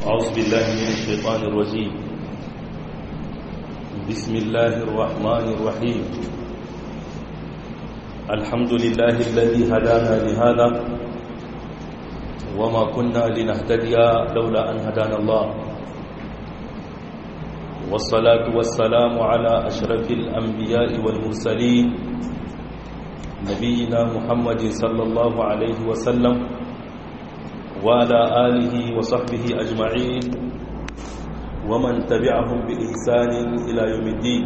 أعوذ بالله من الشيطان الرجيم بسم الله الرحمن الرحيم الحمد لله الذي هدانا لهذا وما كنا لنهتدي لولا أن هدانا الله والصلاة والسلام على أشرف الأنبياء والمرسلين نبينا محمد صلى الله عليه وسلم وعلى آله وصحبه أجمعين ومن تبعهم بإحسان إلى يوم الدين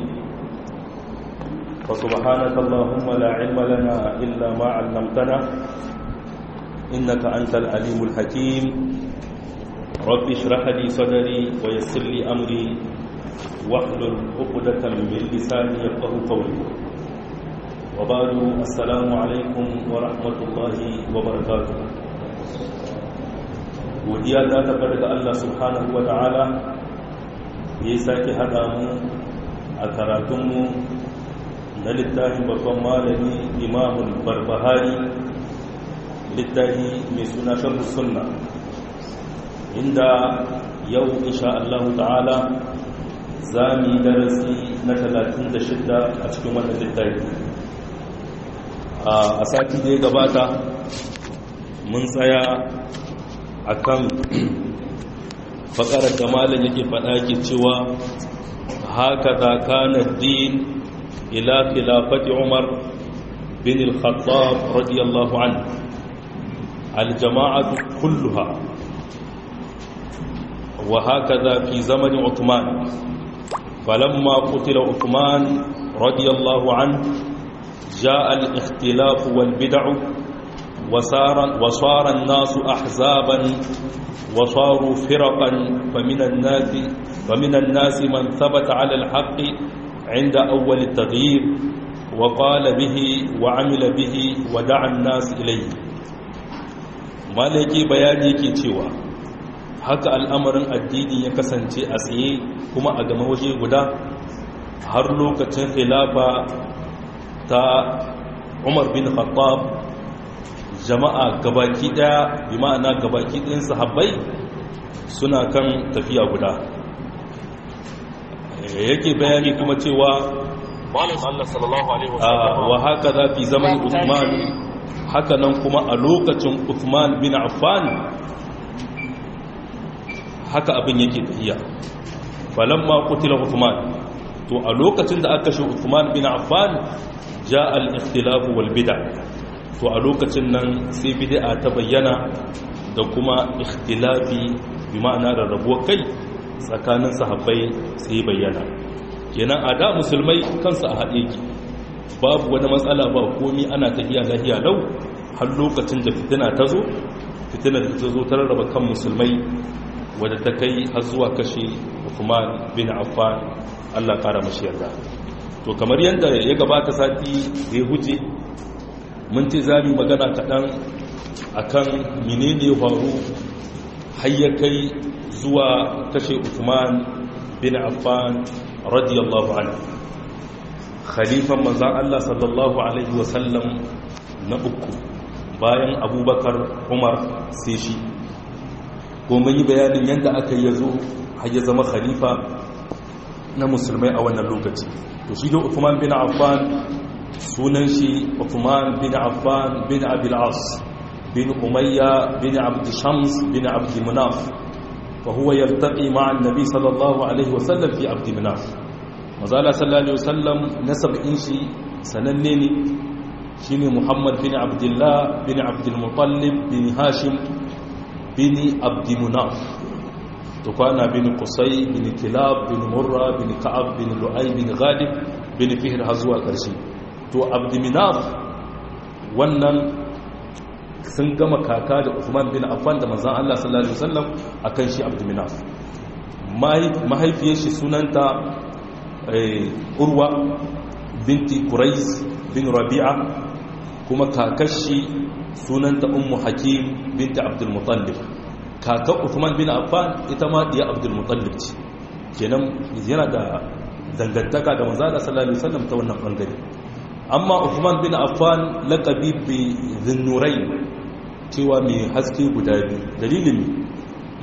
فسبحانك اللهم لا علم لنا إلا ما علمتنا إنك أنت العليم الحكيم رب اشرح لي صدري ويسر لي أمري واحلل عقدة من لساني يفقه قولي وبعد السلام عليكم ورحمة الله وبركاته godiya ta tabbata ga Allah subhanahu wa ta'ala ya sake haɗa mu a karatunmu na littafin babban malami imamul barbahari littafi mai suna sharhu sunna inda yau insha Allah ta'ala za mu yi darasi na 36 a cikin wannan littafi a sati da ya gabata mun tsaya akan fakarar da malam yake faɗa ke cewa haka da kana din ila khilafati umar bin al-khattab radiyallahu anhu al-jama'atu kulluha wa hakaza fi zaman uthman falamma qutila uthman radiyallahu anhu جاء الاختلاف والبدع وصار, وصار الناس أحزابا وصاروا فرقا فمن الناس فمن الناس من ثبت على الحق عند أول التغيير وقال به وعمل به ودعا الناس إليه malaki bayani ke cewa haka al'amarin addini ya kasance a tsaye kuma a gama waje guda har lokacin khilafa ta umar bin khattab jama'a gabaki daya bi ma'ana gabaki ɗin sahabbai suna kan tafiya guda yake bayani kuma cewa wa haka za fi zaman Uthman haka nan kuma a lokacin Uthman bin Affan haka abin yake tafiya falamma qutila Uthman to a lokacin da aka shi Uthman bin Affan ja al-ikhtilaf wal bid'ah to a lokacin nan sai bid'a ta bayyana da kuma ikhtilafi bi ma'ana rarrabuwar kai tsakanin sahabbai sai bayyana kenan a da musulmai kansu a haɗe ki babu wani matsala ba komi ana tafiya lahiya lau har lokacin da fitina ta zo fitina da ta zo ta rarraba kan musulmai wadda ta kai har zuwa kashe Uthman bin Affan Allah kara mashi yarda to kamar yadda ya gabata sati ya huce mun ce za mu magana kaɗan a kan menene faru hayyakai zuwa kashe Uthman bin Affan radiyallahu anhu khalifan manzan Allah sallallahu alaihi wasallam na uku bayan abubakar umar sai shi kuma yi bayanin yadda aka yi yazo har ya zama khalifa na musulmai a wannan lokaci to shi da Uthman bin Affan sunan shi Uthman bin Affan bin Abil As bin Umayya bin Abd Shams bin Abd Munaf wa huwa yaltaqi ma'a an-nabi sallallahu alaihi wa sallam fi Abd Munaf mazala sallallahu alaihi wa sallam nasabin shi sananne ne shine Muhammad bin Abdullah bin Abd al-Muttalib bin Hashim bin Abd Munaf to kwana bin Qusay bin Kilab bin Murra bin Ka'ab bin Lu'ay bin Ghalib bin Fihr har zuwa ƙarshe to abdiminaf wannan sun gama kaka da Uthman bin Affan da manzon Allah sallallahu alaihi wasallam akan shi abdiminaf mahaifiyar shi sunanta Urwa binti Quraiz bin Rabi'a kuma kakashi sunanta Ummu Hakim binti Abdul Muttalib kaka Uthman bin Affan ita ma diya Abdul Muttalib ce kenan yana da dangantaka da manzon Allah sallallahu alaihi wasallam ta wannan bangare amma Uthman bin Affan laqabi bi Dhunnurayn cewa mai haske guda biyu dalilin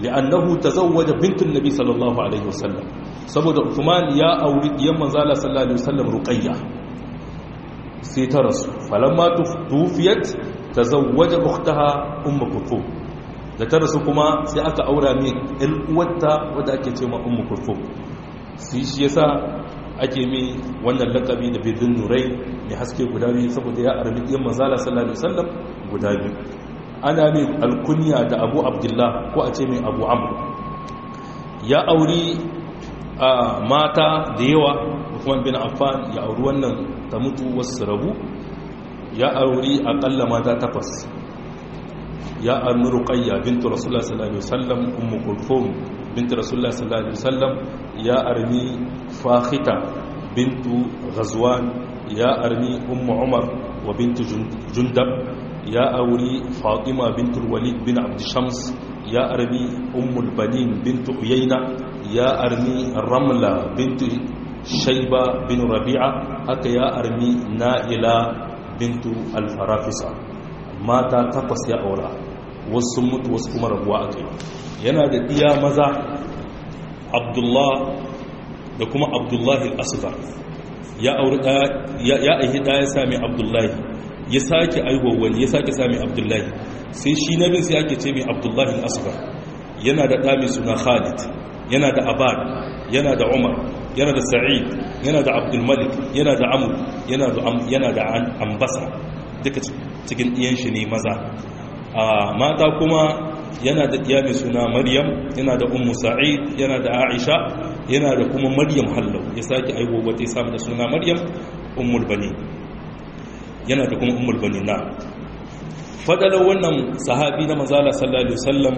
li'annahu tazawwaja bintun nabi sallallahu alaihi wasallam saboda Uthman ya auri diyan manzala sallallahu alaihi wasallam ruqayya sai ta rasu falamma tufiyat tazawwaja ukhtaha ummu kulthum da ta rasu kuma sai aka aura mai ɗan uwarta wadda ake ce ma ummu kulthum sai shi yasa ake mai wannan lakabi da bidin nurai mai haske guda biyu saboda ya arbi ɗiyan manzala sallallahu alaihi wasallam guda biyu ana mai alkunya da abu abdullah ko a ce mai abu amr ya auri a mata da yawa Uthman bin Affan ya auri wannan ta mutu wasu rabu ya auri akalla mata takwas ya armi ruqayya bintu rasulullah sallallahu alaihi wasallam ummu kulthum bintu rasulullah sallallahu alaihi wasallam ya armi fakhita bintu ghazwan ya armi ummu umar wa bintu jundab ya auri fatima bintu walid bin abd shams ya armi ummul banin bintu uyayna ya armi ramla bintu shaiba bin rabi'a haka ya armi na'ila bintu alfarafisa mata takwas ya aura wasu sun mutu wasu kuma rabuwa a kai yana da iya maza abdullah da kuma abdullahi al'asufar ya auri ya aihi ɗaya sami abdullahi ya sake aihuwa wani ya sake sami abdullahi sai shi na bin sai ake ce mai abdullahi al'asufar yana da ɗami suna khalid yana da abad yana da umar yana da sa'id yana da abdulmalik yana da amur yana da ambasa duka cikin ɗiyan shi ne maza a mata kuma yana da ɗiya mai suna maryam yana da ummu sa'id yana da aisha yana da kuma maryam hallau ya sake aiwo wata ya samu da suna maryam ummul bani yana da kuma ummul bani na fadalar wannan sahabi na mazala sallallahu alaihi wasallam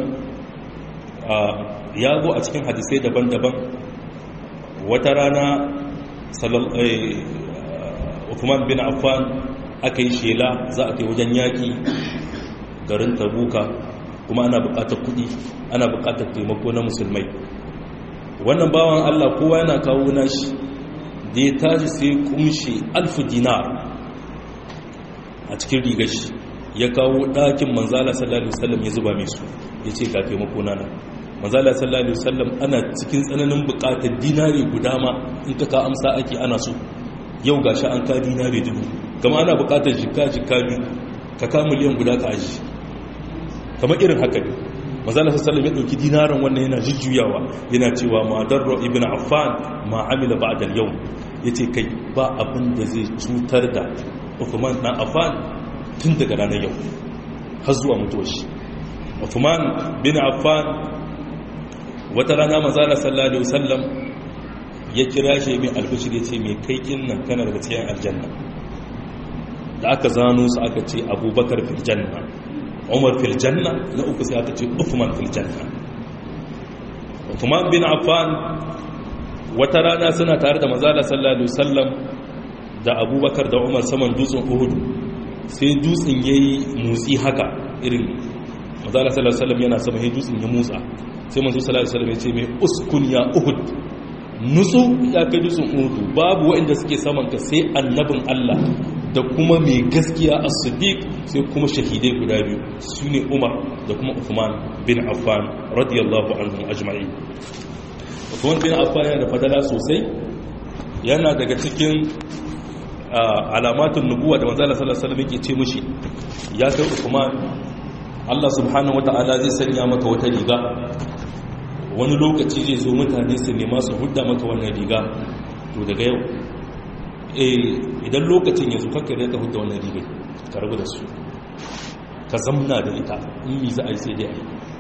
ya zo a cikin hadisai daban-daban wata rana Uthman bin Affan aka yi shela za a kai wajen yaƙi garin tabuka kuma ana buƙatar kuɗi ana buƙatar taimako na musulmai wannan bawan Allah kowa yana kawo nashi da ya tashi sai kumshi alfu dinar a cikin rigar shi ya kawo ɗakin manzala sallallahu alaihi wasallam ya zuba mai su ya ce ga taimako na nan manzala sallallahu alaihi wasallam ana cikin tsananin bukatar dinari guda ma in ka ka amsa ake ana so yau gashi an ka dinari dubu kama ana bukatar jikka jikka biyu ka ka miliyan guda ka aji kamar irin haka ne manzala sallallahu alaihi ya dauki dinarin wannan yana jujjuyawa yana cewa ma darro ibn affan ma amila ba'da al-yawm yace kai ba abin da zai cutar da Uthman dan Affan tun daga ranar yau har zuwa mutuwar shi Uthman bin Affan wata rana mazala sallallahu alaihi wasallam ya kira shi mai albishir ya ce mai kai nan kana daga cikin aljanna da aka zano su aka ce abubakar fil janna umar fil janna na uku sai aka ce uthman fil janna uthman bin affan wata rana suna tare da mazala sallallahu alaihi wasallam da abubakar da umar saman dutsen uhud sai dutsen yayi motsi haka irin mazala sallallahu alaihi wasallam yana sama sai dutsen ya motsa sai manzo sallallahu alaihi wasallam ya ce mai uskun ya uhud nutsu ya kai dutsen uhud babu waɗanda suke saman ka sai annabin Allah da kuma mai gaskiya as-siddiq sai kuma shahidai guda biyu sune Umar da kuma Uthman bin Affan radiyallahu anhum ajma'in Uthman bin Affan yana da fadala sosai yana daga cikin alamatun nubuwa da manzo sallallahu alaihi wasallam yake ce mushi ya kai Uthman Allah subhanahu wata'ala zai sanya maka wata riga wani lokaci zai zo mutane su nema su hudda maka wannan riga to daga yau eh idan lokacin ya zo kakka da ka hudda wannan riga ka rabu da su ka zamna da ita in yi za a yi sai dai a yi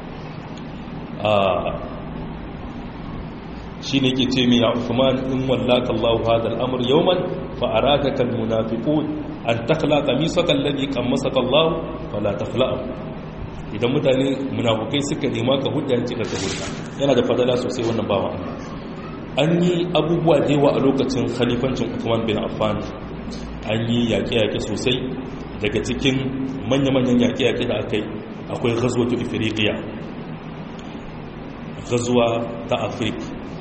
shi ne ke ce mai ya Uthman in wallaka Allah hadha al-amr yawman fa aradaka al-munafiqun an takhla qamisaka alladhi qammasaka Allah fala takhla'u idan mutane munafukai suka nema ka hudda yanci ka ta hudda yana da fadala sosai wannan bawa an yi abubuwa da yawa a lokacin khalifancin Uthman bin Affan an yi yaƙe-yaƙe sosai daga cikin manya-manyan yaƙe-yaƙe da aka yi akwai ghazwatu ifriqiya ghazwa ta afrik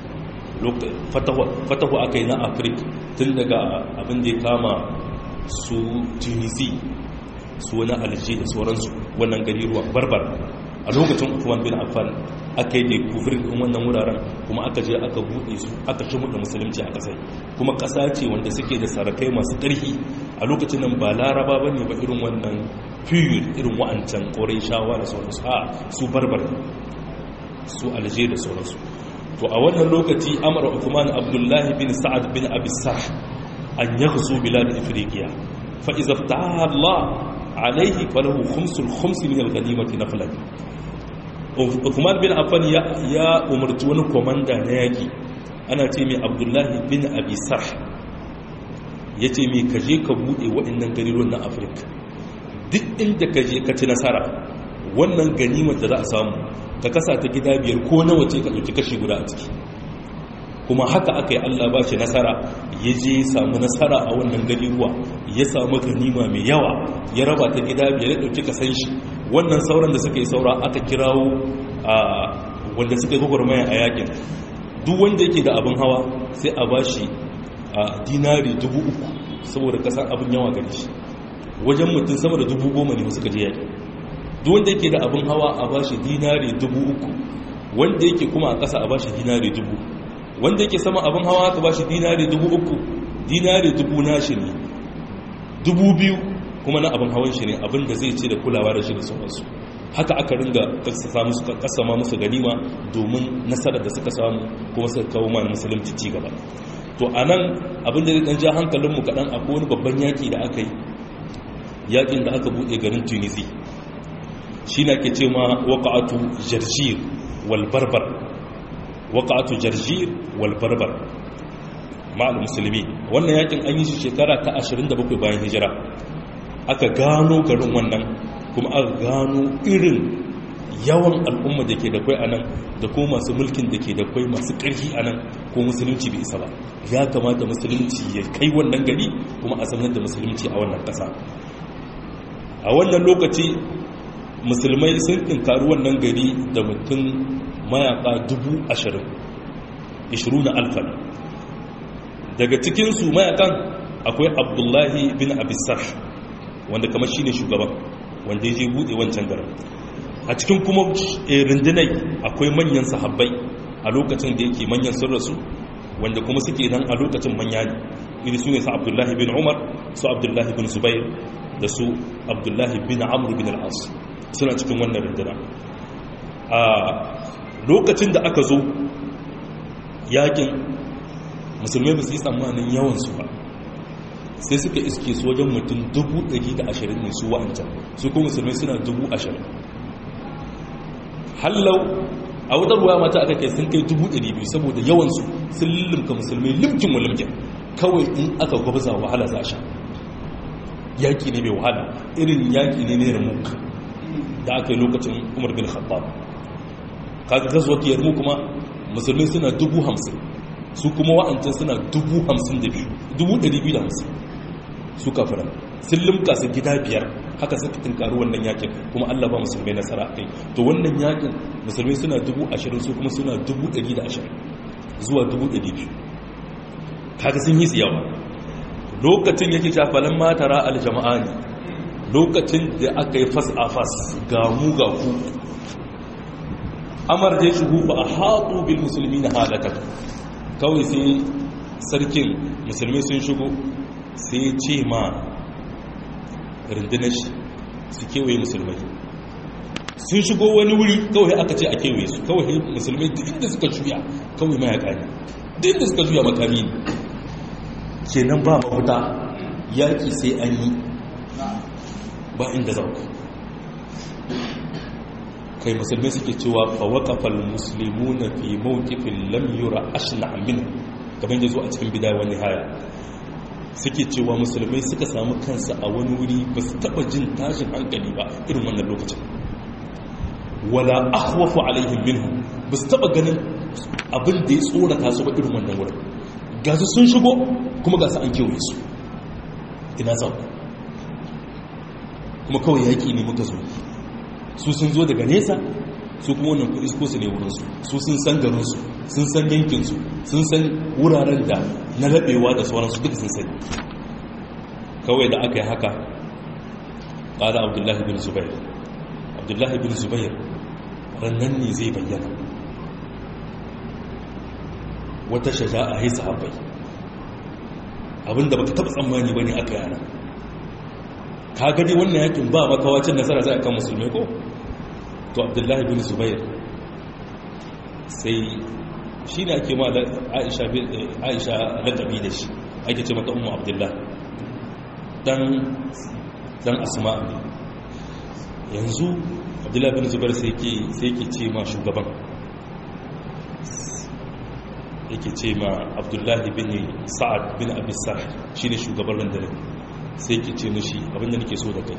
fatahu aka yi na afrik tun daga abin da ya kama su tunisi su wani alji da sauransu wannan gari ruwan barbar a lokacin Uthman bin Affan aka yi da kufirin ɗin wannan wuraren kuma aka je aka buɗe su aka shimu da musulunci a ƙasai kuma ƙasa ce wanda suke da sarakai masu ƙarfi a lokacin nan ba laraba ba ne ba irin wannan fiye irin wa'ancan ƙorai shawa da sauransu a su barbar su alje da sauransu to a wannan lokaci amara Uthman Abdullahi bin Sa'ad bin Abi Sarh an yaghzu bilad Ifriqiya fa idza fataha Allah alayhi falahu khumsul khums min al-ghanimati naflan Uthman bin Affan ya ya umarci wani komanda na yaki ana ce mai Abdullahi bin Abi Sarh yace mai kaje ka bude waɗannan garuruwan na Afirka duk inda kaje ka ci nasara wannan ganimar da za a samu ka kasa ta gida biyar ko nawa ce ka ɗauki kashi guda a ciki kuma haka aka yi allah ba shi nasara ya je samu nasara a wannan gari ruwa ya samu ganima mai yawa ya raba ta gida biyar ya ɗauki kasan shi wannan sauran da suka yi saura aka kirawo a wanda suka yi gwagwarmaya a yakin duk wanda yake da abin hawa sai a ba shi a dinari dubu uku saboda kasan abin yawa gari shi wajen mutum sama da dubu goma ne suka je yakin duk wanda yake da abin hawa a bashi dinari dubu uku wanda yake kuma a ƙasa a bashi dinari dubu wanda yake sama abin hawa aka bashi dinari dubu uku dinari dubu nashi ne dubu biyu kuma na abin hawan shi ne abin da zai ce da kulawa da shi da sauransu haka aka ringa kasama musu ganima domin nasarar da suka samu kuma suka kawo mana musulunci ci gaba to a nan abin da zai ɗan ja hankalinmu kaɗan akwai wani babban yaƙi da aka yi yaƙin da aka buɗe garin tunisi shi na ke ce ma waƙa'atu jarjir walbarbar waƙa'atu jarjir walbarbar ma'al musulmi wannan yakin an yi shi shekara ta 27 bayan hijira aka gano garin wannan kuma aka gano irin yawan al'umma da ke da kwai a nan da ko masu mulkin da ke da kwai masu ƙarfi a nan ko musulunci bai isa ba ya kamata musulunci ya kai wannan gari kuma a sanar da musulunci a wannan ƙasa a wannan lokaci musulmai sun tinkari wannan gari da mutum mayaka dubu ashirin ishiru na alfan daga cikinsu mayakan akwai abdullahi bin abisar wanda kamar shi ne shugaban wanda ya je buɗe wancan garin a cikin kuma rundunai akwai manyan sahabbai a lokacin da yake manyan sun rasu wanda kuma suke nan a lokacin manya ne iri su ne su abdullahi bin umar su abdullahi bin zubair da su abdullahi bin amur bin al'as suna cikin wannan runduna a lokacin da aka zo yakin musulmai ba su yi tsammanin yawansu ba sai suka iske su wajen mutum 120 ne su wa'ancan su kuma musulmai suna 20,000 hallau a wutar ruwa mata aka kai sun kai 200 saboda yawansu sun lullumka musulmai limkin wa limkin kawai in aka gwabza wahala za sha yaki ne mai wahala irin yaki ne ne ramuk da aka yi lokacin umar bin khattab kaga gazuwa yarmu kuma musulmi suna dubu hamsin su kuma wa'ancan suna dubu hamsin da biyu dubu ɗari biyu da hamsin su kafiran sun limka su gida biyar haka suka tunkari wannan yakin kuma allah ba musulmai nasara a kai to wannan yakin musulmai suna dubu ashirin su kuma suna dubu ɗari da ashirin zuwa dubu ɗari biyu kaga sun yi su yawa lokacin yake shafalan matara aljama'a ne lokacin da aka yi fas a fas ga mu ga ku amar da ya shigo ba a haɗu bil musulmi na halakar kawai sai sarkin musulmi sun shigo sai ya ce ma rundunar shi su kewaye musulmai sun shigo wani wuri kawai aka ce a kewaye su kawai musulmai duk inda suka juya kawai mayaka ne duk inda suka juya makami ne kenan ba mafuta yaƙi sai an yi ba inda za ku kai musulmi suke cewa fawakafal musulmi na fi mawukifin lamyura ashina amin kamar da zo a cikin bidaya wani haya suke cewa musulmai suka samu kansa a wani wuri ba su taba jin tashin hankali ba irin wannan lokacin wala akhwafu alaihim minhu ba su taba ganin abin da ya tsorata su ba irin wannan wurin gasu sun shigo kuma gasu an kewaye su ina za ku kuma kawai yaƙi ne muka zo su sun zo daga nesa su kuma wannan kudi ko su ne wurinsu su sun san garinsu sun san yankinsu sun san wuraren da na laɓewa da sauransu duka sun sani kawai da aka yi haka ƙada abdullahi bin zubair abdullahi bin zubair rannan ne zai bayyana wata shaja'a ya sahabbai abinda baka taba tsammani bane aka yana ka gani wannan yakin ba makawacin nasara zai kan musulmai ko to abdullahi bin zubair sai shi ne ake ma aisha lakabi da shi ake ce mata umu abdullah dan asma yanzu abdullahi bin zubair sai ke ce ma shugaban yake ce ma abdullahi bin sa'ad bin abisar shi ne shugaban rundunar sai ke ce mashi abinda nake so da kai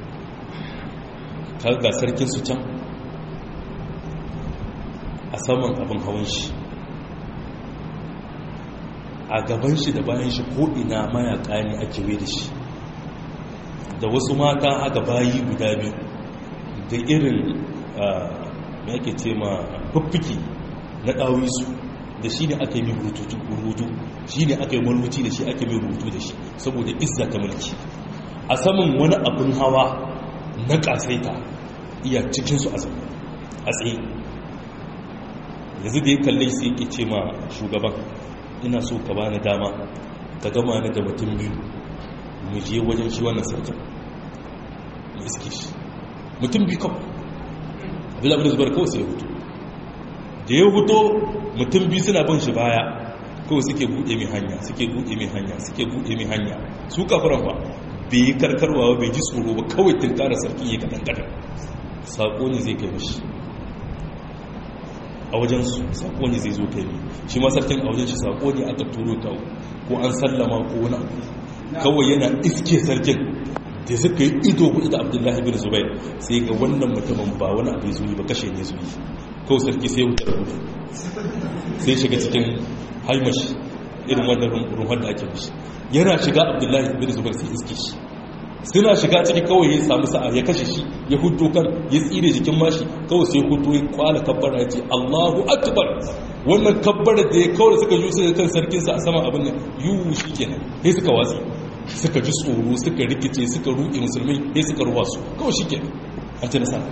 ka ga sarkin su can a saman abin hawan shi a gaban shi da bayan shi ko'ina mayaka ne a kewe da shi da wasu mata haka bayi guda biyu da irin mai ake ce ma fuffuki na ɗawisu da shi ne aka yi mai rubutu shi ne aka yi marubuci da shi aka yi mai rubutu da shi saboda izza ta mulki a saman wani abin hawa na ƙasaita iya cikinsu a tsaye yanzu da ya kalle sai yake ce ma shugaban ina so ka bani dama ka gama ni da mutum biyu mu je wajen shi wannan sarkin mu iske shi mutum biyu kawai abin abin da zubar kawai sai ya hutu da ya huto mutum biyu suna bin shi baya kawai suke buɗe mai hanya suke buɗe mai hanya suke buɗe mai hanya su kafiran ba bai yi karkarwa bai ji tsoro ba kawai tunkara sarki ya kaɗan kaɗan saƙo ne zai kai mashi a wajen su saƙo ne zai zo kai ne shi ma sarkin a wajen shi saƙo ne aka turo ta ko an sallama ko wani abu kawai yana iske sarkin da suka yi ido kuɗi da abdullahi bin zubair sai ga wannan mutumin ba wani abu zuyi ba kashe ne zuyi kawai sarki sai wuce da gudu sai shiga cikin haimashi irin wannan ruhun da ake mishi yana shiga abdullahi bin zubair sai iske shi suna shiga ciki kawai ya samu sa'a ya kashe shi ya hudu kan ya tsire jikin mashi kawai sai hudu ya kwala kabbara ya ce allahu akbar wannan kabbara da ya kawai suka yi suka kan sarkinsa a saman abin nan yiwu shi kenan sai suka watsi suka ji tsoro suka rikice suka ruɗe musulmai sai suka ruwa su kawai shi kenan an ci nasara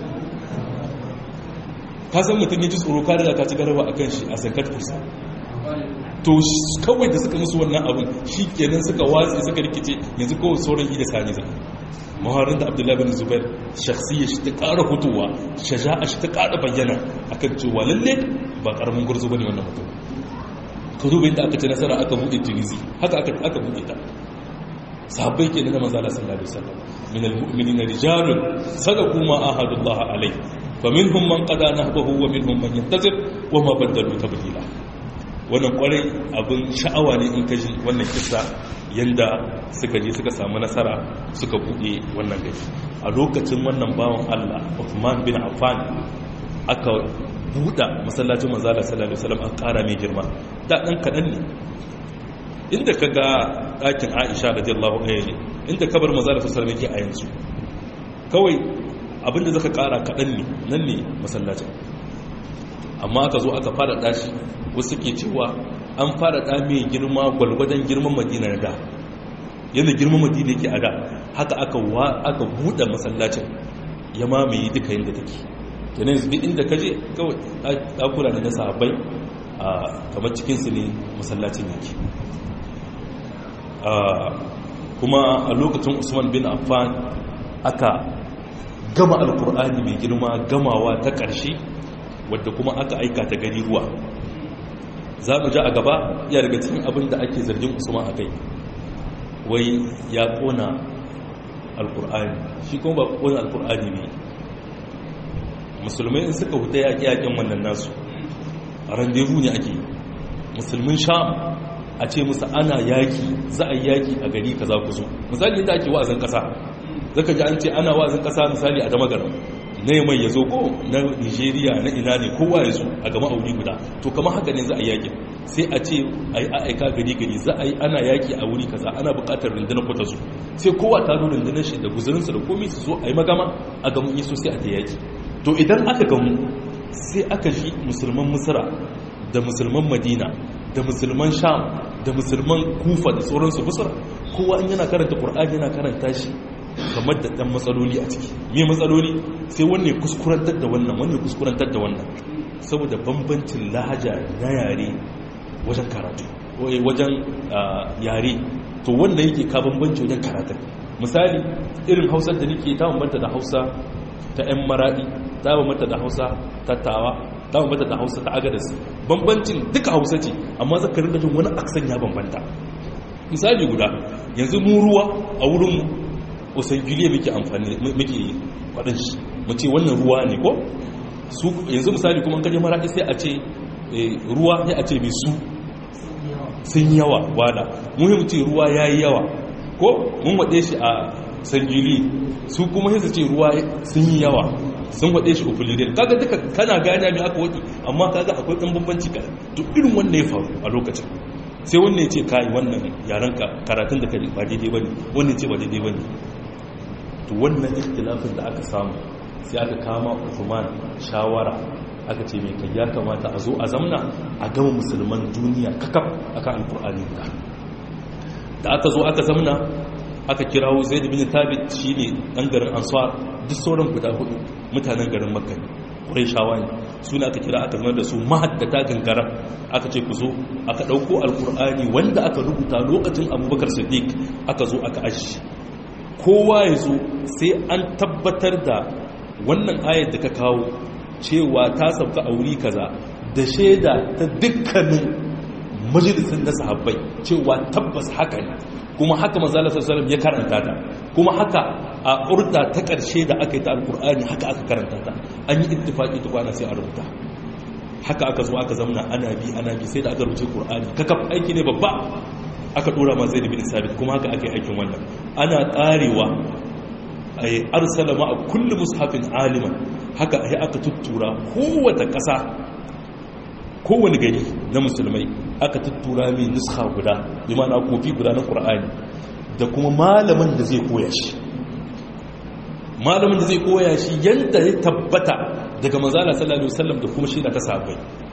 ka san mutum ya ji tsoro ka riga ka ci garaba a kan shi a sankat kursa to kawai da suka musu wannan abin shi kenan suka watsi suka rikice yanzu kawai sauran ida sani zai maharin da abdullahi bin zubair shakhsiyya shi ta ƙara fitowa shaja'a shi ta ƙara bayyana akan cewa lalle ba ƙaramin gurzu bane wannan mutum ka duba inda aka ci nasara aka buɗe tunisi haka aka aka buɗe ta sahabbai kenan da manzo Allah sallallahu alaihi wasallam min almu'minina rijalun sadaqu ma ahadullah alaihi faminhum man qada nahbahu wa minhum man yantazir wa ma badalu tabdila wannan kwarai abin sha'awa ne in kaji wannan kisa yanda suka je suka samu nasara suka buɗe wannan gari a lokacin wannan bawan Allah Uthman bin Affan aka buɗa masallacin manzala sallallahu alaihi wasallam an ƙara mai girma da ɗan kaɗan ne inda ka ga ɗakin Aisha radiyallahu anha inda kabar manzala sallallahu alaihi wasallam yake a yanzu kawai abinda zaka ƙara kaɗan ne nan ne masallacin amma aka zo aka fara ɗashi wasu ke cewa an fara ɗa mai girma gwalgwadon girman madina na da yadda girman madina yake a da haka aka buɗe masallacin ya mamaye duka yadda take kenan yanzu duk inda ka je kawai ɗakuna da na sahabbai a kamar cikinsu ne masallacin yake kuma a lokacin usman bin affan aka gama alkur'ani mai girma gamawa ta ƙarshe wadda kuma aka aika ta gari ruwa za mu ji a gaba ya daga cikin abin da ake zargin usman a kai wai ya kona alkur'ani shi kuma ba kona alkur'ani ne musulmai in suka huta yaƙi yaƙin wannan nasu a randevu ne ake musulmin sham a ce musu ana yaƙi za a yi yaƙi a gari ka za ku zo misali yadda ake wa'azin ƙasa zaka ji an ce ana wa'azin ƙasa misali a damagaram na yamai ya zo ko na nigeria na ina ne kowa ya zo a gama auri guda to kama haka ne za a yaƙi sai a ce a yi aika gari gari za a yi ana yaƙi a wuri kaza ana buƙatar rundunar kwata su sai kowa ta zo rundunar shi da guzurinsa da komai su zo a yi magama a gamu yi so sai a ta yaƙi to idan aka gamu sai aka ji musulman misira da musulman madina da musulman sham da musulman kufa da sauransu misira kowa in yana karanta ƙur'ani yana karanta shi kamar da ɗan matsaloli a ciki me matsaloli sai wanne kuskurantar da wannan wanne kuskurantar da wannan saboda bambancin lahaja na yare wajen karatu wajen yare to wanda yake ka bambanci wajen karatun misali irin hausar da nake ta bambanta da hausa ta 'yan maraɗi ta bambanta da hausa ta tawa ta bambanta da hausa ta agadas bambancin duka hausa ce amma zaka rinka jin wani aksan ya bambanta misali guda yanzu mu ruwa a wurin osan giliya muke amfani muke faɗin shi mu ce wannan ruwa ne ko su yanzu misali kuma kaje maraɗi sai a ce ruwa sai a ce mai su sun yawa wada muhim ce ruwa ya yi yawa ko mun waɗe shi a sangili su kuma sai su ce ruwa sun yi yawa sun waɗe shi ofilirin kaga duka kana gane mai aka waɗi amma kaga akwai ɗan bambanci ka to irin wanda ya faru a lokacin sai wannan ya ce kai wannan yaran ka karatun da kai ba daidai bane wannan ce ba daidai bane to wannan ikhtilafin da aka samu sai aka kama Uthman shawara aka ce mai kai ya kamata a zo a zamna a gama musulman duniya kakaf akan alkur'ani da da aka zo aka zamna aka kirawo zaid bin thabit shine dan garin ansar duk sauran guda hudu mutanen garin makka ne shawa ne suna aka kira aka zama da su mahaddata gangara aka ce ku zo aka dauko alkur'ani wanda aka rubuta lokacin abubakar siddiq aka zo aka ashi kowa ya zo sai an tabbatar da wannan ayar da ka kawo cewa ta sauka a wuri kaza da shaida ta dukkanin majalisun na sahabbai cewa tabbas haka ne kuma haka manzala sallallahu ya karanta ta kuma haka a urda ta karshe da aka yi ta alkur'ani haka aka karanta ta an yi ittifaqi ta kwana sai a rubuta haka aka zo aka zamna ana bi ana bi sai da aka rubuce qur'ani kakaf aiki ne babba aka dora ma zaid bin sabit kuma haka aka yi aikin wannan ana karewa ay arsala ma kullu mushafin aliman haka ai aka tuttura kowace ƙasa kowane gari na musulmai aka tuttura mai nuska guda bi mana kofi guda na ƙur'ani da kuma malamin da zai koya shi malamin da zai koya shi yadda ya tabbata daga manzala sallallahu alaihi wasallam da kuma shi da ta sabai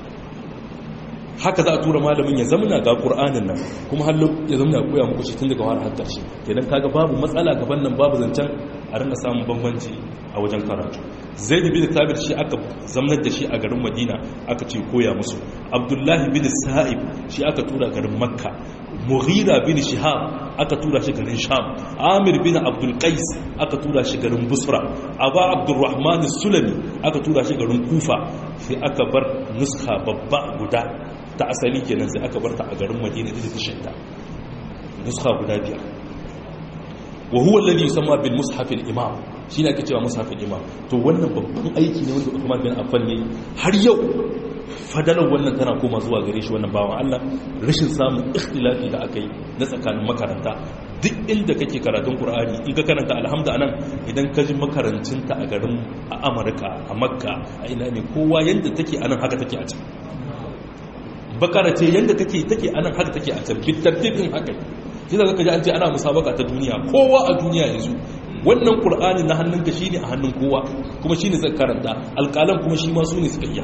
haka za a tura malamin ya zamana ga ƙur'anin nan kuma hallo ya zamana koya muku shi tun daga wani har ƙarshe kenan kaga babu matsala gaban nan babu zancen a rinka samun bambanci a wajen karatu zai da bin tabir shi aka zamnar da shi a garin madina aka ce koya musu abdullahi bin sa'ib shi aka tura garin makka mughira bin shihab aka tura shi garin sham amir bin abdul qais aka tura shi garin busra aba abdurrahman sulami aka tura shi garin kufa sai aka bar nuska babba guda ta asali kenan sai aka bar ta a garin madina da ta shidda nuska guda biyar wa huwa alladhi yusamma bil mushaf al imam shine ake cewa mushaf al imam to wannan babban aiki ne wanda Uthman bin Affan ne har yau fadalar wannan tana koma zuwa gare shi wannan bawan Allah rashin samun ikhtilafi da aka yi na tsakanin makaranta duk inda kake karatun Qur'ani in ka karanta alhamdu anan idan ka ji makarancinta a garin a Amurka a Makka a ina ne kowa yanda take anan haka take a can bakara ce yanda take take anan haka take a can bitartibin haka sai zaka ji an ce ana musabaka ta duniya kowa a duniya yanzu wannan qur'ani na hannunka shine a hannun kowa kuma shine zaka karanta alƙalan kuma shi ma su ne suka iya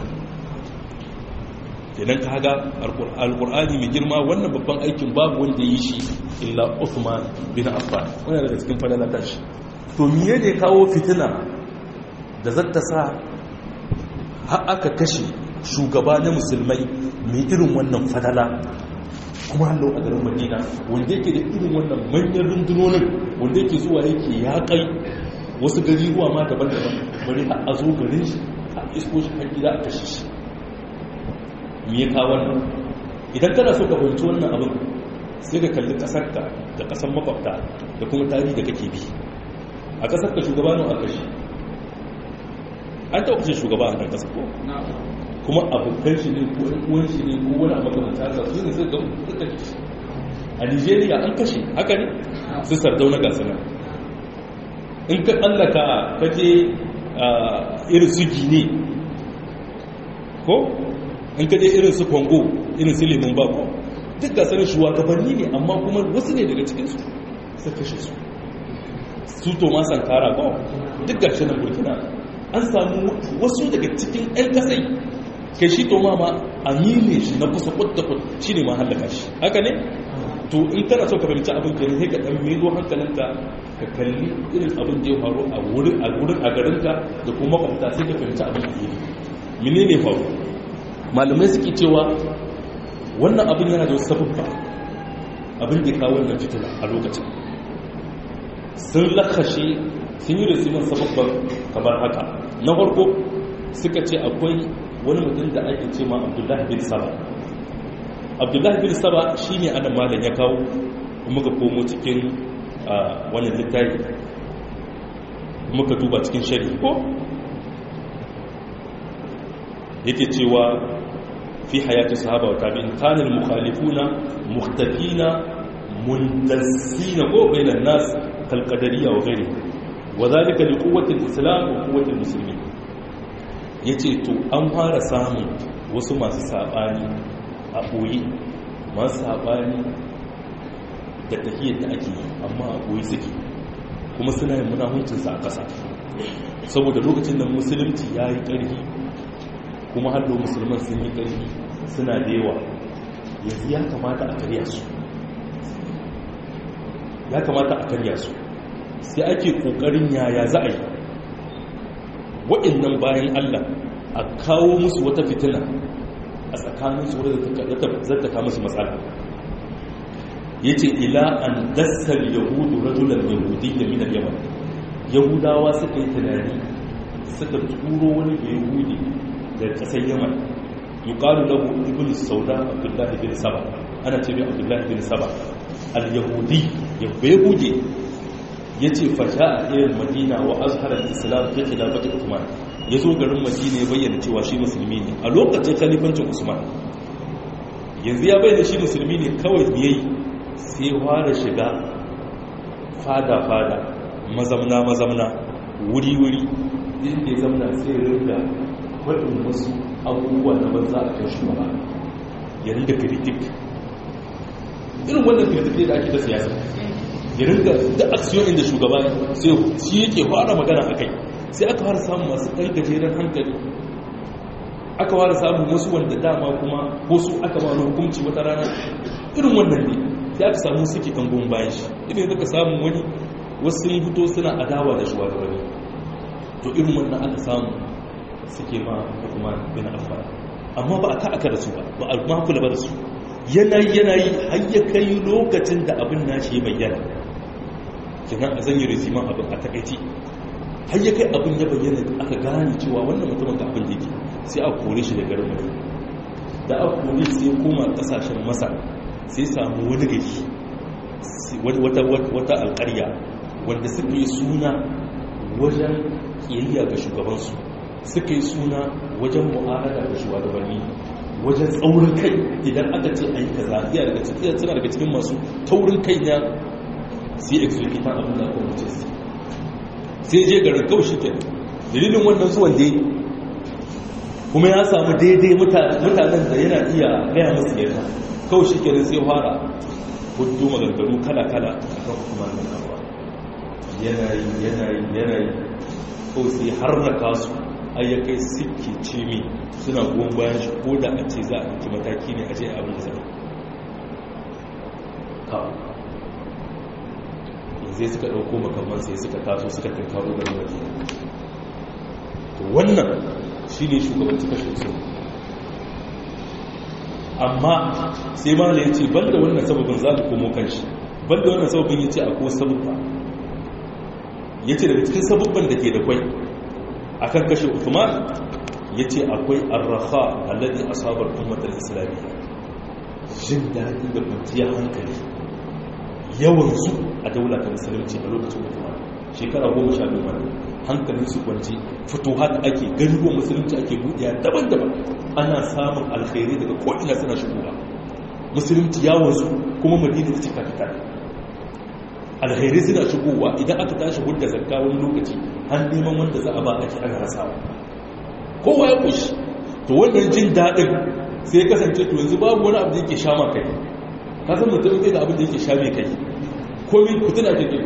idan ka haga alƙur'ani mai girma wannan babban aikin babu wanda yi shi illa Uthman bin Affan wannan daga cikin fadalata shi to miye ne kawo fitina da zata sa har aka kashe shugaba na musulmai mai irin wannan fadala kuma hallo a garin madina wanda yake da irin wannan manyan rundunonin wanda yake zuwa yake ya kai wasu gari ruwa ma daban-daban bari har a zo garin shi a isko shi har gida a kashe shi me ya kawo wannan idan kana so ka fahimci wannan abin sai ka kalli kasar ka da kasar makwabta da kuma tarihi da kake bi a kasar ka shugaba nan a kashe an taɓa kashe shugaba a kan kasar ko kuma abokan shi ne ko uwan shi ne ko wani abokan ta sa su ne suka suka a Nigeria an kashe haka ne su sardauna ga sanar in ka tsallaka kake irin su gine ko in ka je irin su Congo irin su Lemun Bako duk ga sanar shugabanni ne amma kuma wasu ne daga cikinsu su kashe su su Thomas Sankara ko duk ga shi nan Burkina an samu wasu daga cikin 'yan kasai kai shi to ma amine shi na kusa kudda kud shi ne ma hallaka shi haka ne to in kana so ka fahimci abin kenan sai ka dan mego hankalinka ka kalli irin abin da ya faru a wurin a wurin a garinka da kuma makwabta sai ka fahimci abin da yake menene faru malamai suke cewa wannan abin yana da sababba abin da ya kawo wannan fitina a lokacin sun lakashe sun yi rasimin sababban kamar haka na farko suka ce akwai wani mutum da ake ce ma abdullahi bin saba abdullahi bin saba shi ne ana malam ya kawo muka komo cikin wannan littafi muka duba cikin shari'i ko yake cewa fi hayati sahaba wa tabi'in kanil mukhalifuna muhtafina muntasina ko bainan nas kal qadariyya wa ghairi wa dhalika li quwwati al-islam wa quwwati al-muslimin yace to an fara samun wasu masu sabani a boye masu sabani da tahiyyar da ake yi amma a boye suke kuma suna yin munahuncin sa a kasa saboda lokacin da musulunci yayi ƙarfi kuma hallo musulman sun yi ƙarfi suna da yawa yanzu ya kamata a karya su ya kamata a karya su sai ake ƙoƙarin yaya za a yi waɗannan bayan allah a kawo musu wata fitina a tsakaninsu wadda zata kama musu matsala ya ce ila an dassar yahudu rajulan yahudi da minar yaman yahudawa suka yi tunani suka turo wani yahudi da kasar yaman yuqalu lahu ibn sauda abdullahi bin saba ana ce mai abdullahi bin saba al-yahudi yahudi yace fa ja'a ila madina wa azhara al-islam fi khilafati uthman yazo garin madina ya bayyana cewa shi musulmi ne a lokacin khalifancin usman yanzu ya bayyana shi musulmi ne kawai yayi sai fara shiga fada fada mazamna mazamna wuri wuri inda ya zamna sai rinda faɗin wasu abubuwa na banza a kan shugaba ya ringa kritik irin wannan kritik ne da ake ta siyasa ya ringa da aksiyon inda shugaba sai shi yake fara magana a kai sai aka fara samun masu ɗan gajeren hankali aka fara samun wasu wanda dama kuma ko su aka ba wani hukunci wata rana irin wannan ne sai aka samu suke kan goyon bayan shi irin da ka samu wani wasu sun fito suna adawa da shugabanni to irin wannan aka samu suke ma Uthman bin Affan amma ba a ta aka da su ba ba a ma kula ba da su yanayi yanayi har ya kai lokacin da abin nashi ya bayyana kenan a zanyi resiman abin a takaici har ya kai abin ya bayyana aka gane cewa wannan mutumin ga abin da yake sai a kore shi da garin mutum da aka kore sai koma kasashen masa sai samu wani gari wata alƙarya wanda suka yi suna wajen kiyayya ga shugabansu suka yi suna wajen mu'amala da shugabanni wajen tsaurin kai idan aka ce a yi kaza iya daga cikin suna daga cikin masu taurin kai na sai executive abin da aka wuce su sai je garin kawai shi kenan dalilin wannan zuwan dai kuma ya samu daidai mutanen da yana iya gaya musu yarda kawai shi kenan sai fara hudu maganganu kala-kala a kan hukumar nan kawo yanayi yanayi yanayi kawai sai har na kasu ayyakai suke ce mi suna goyon bayan shi ko da a ce za a ɗauki mataki ne a je abin da zai kawo zai suka ɗauko makamman sai suka taso suka kankaro garin madina to wannan shi ne shugabanci kashe su amma sai ma ya ce banda wannan sababin za ka komo kan shi banda wannan sababin ya ce akwai sababba ya ce daga cikin sababban da ke da kwai a kan kashe uthman ya ce akwai arraha alladhi asabar ummatar islamiyya jin daɗi da kwanciyar hankali yawansu a daula ta musulunci a lokacin uthman shekara goma sha biyu mana hankalin su kwanci fituhat ake garuruwan musulunci ake buɗiya daban-daban ana samun alkhairi daga ko'ina suna shigowa musulunci yawansu kuma madina ta cika fita alkhairi suna shigowa idan aka tashi hudda zakka wani lokaci har neman wanda za a ba ake ana rasawa kowa ya kushi to wannan jin daɗin sai ya kasance to yanzu babu wani abu da yake sha ma kai ka san mutum da abin da yake sha mai kai komai kutuna ke ke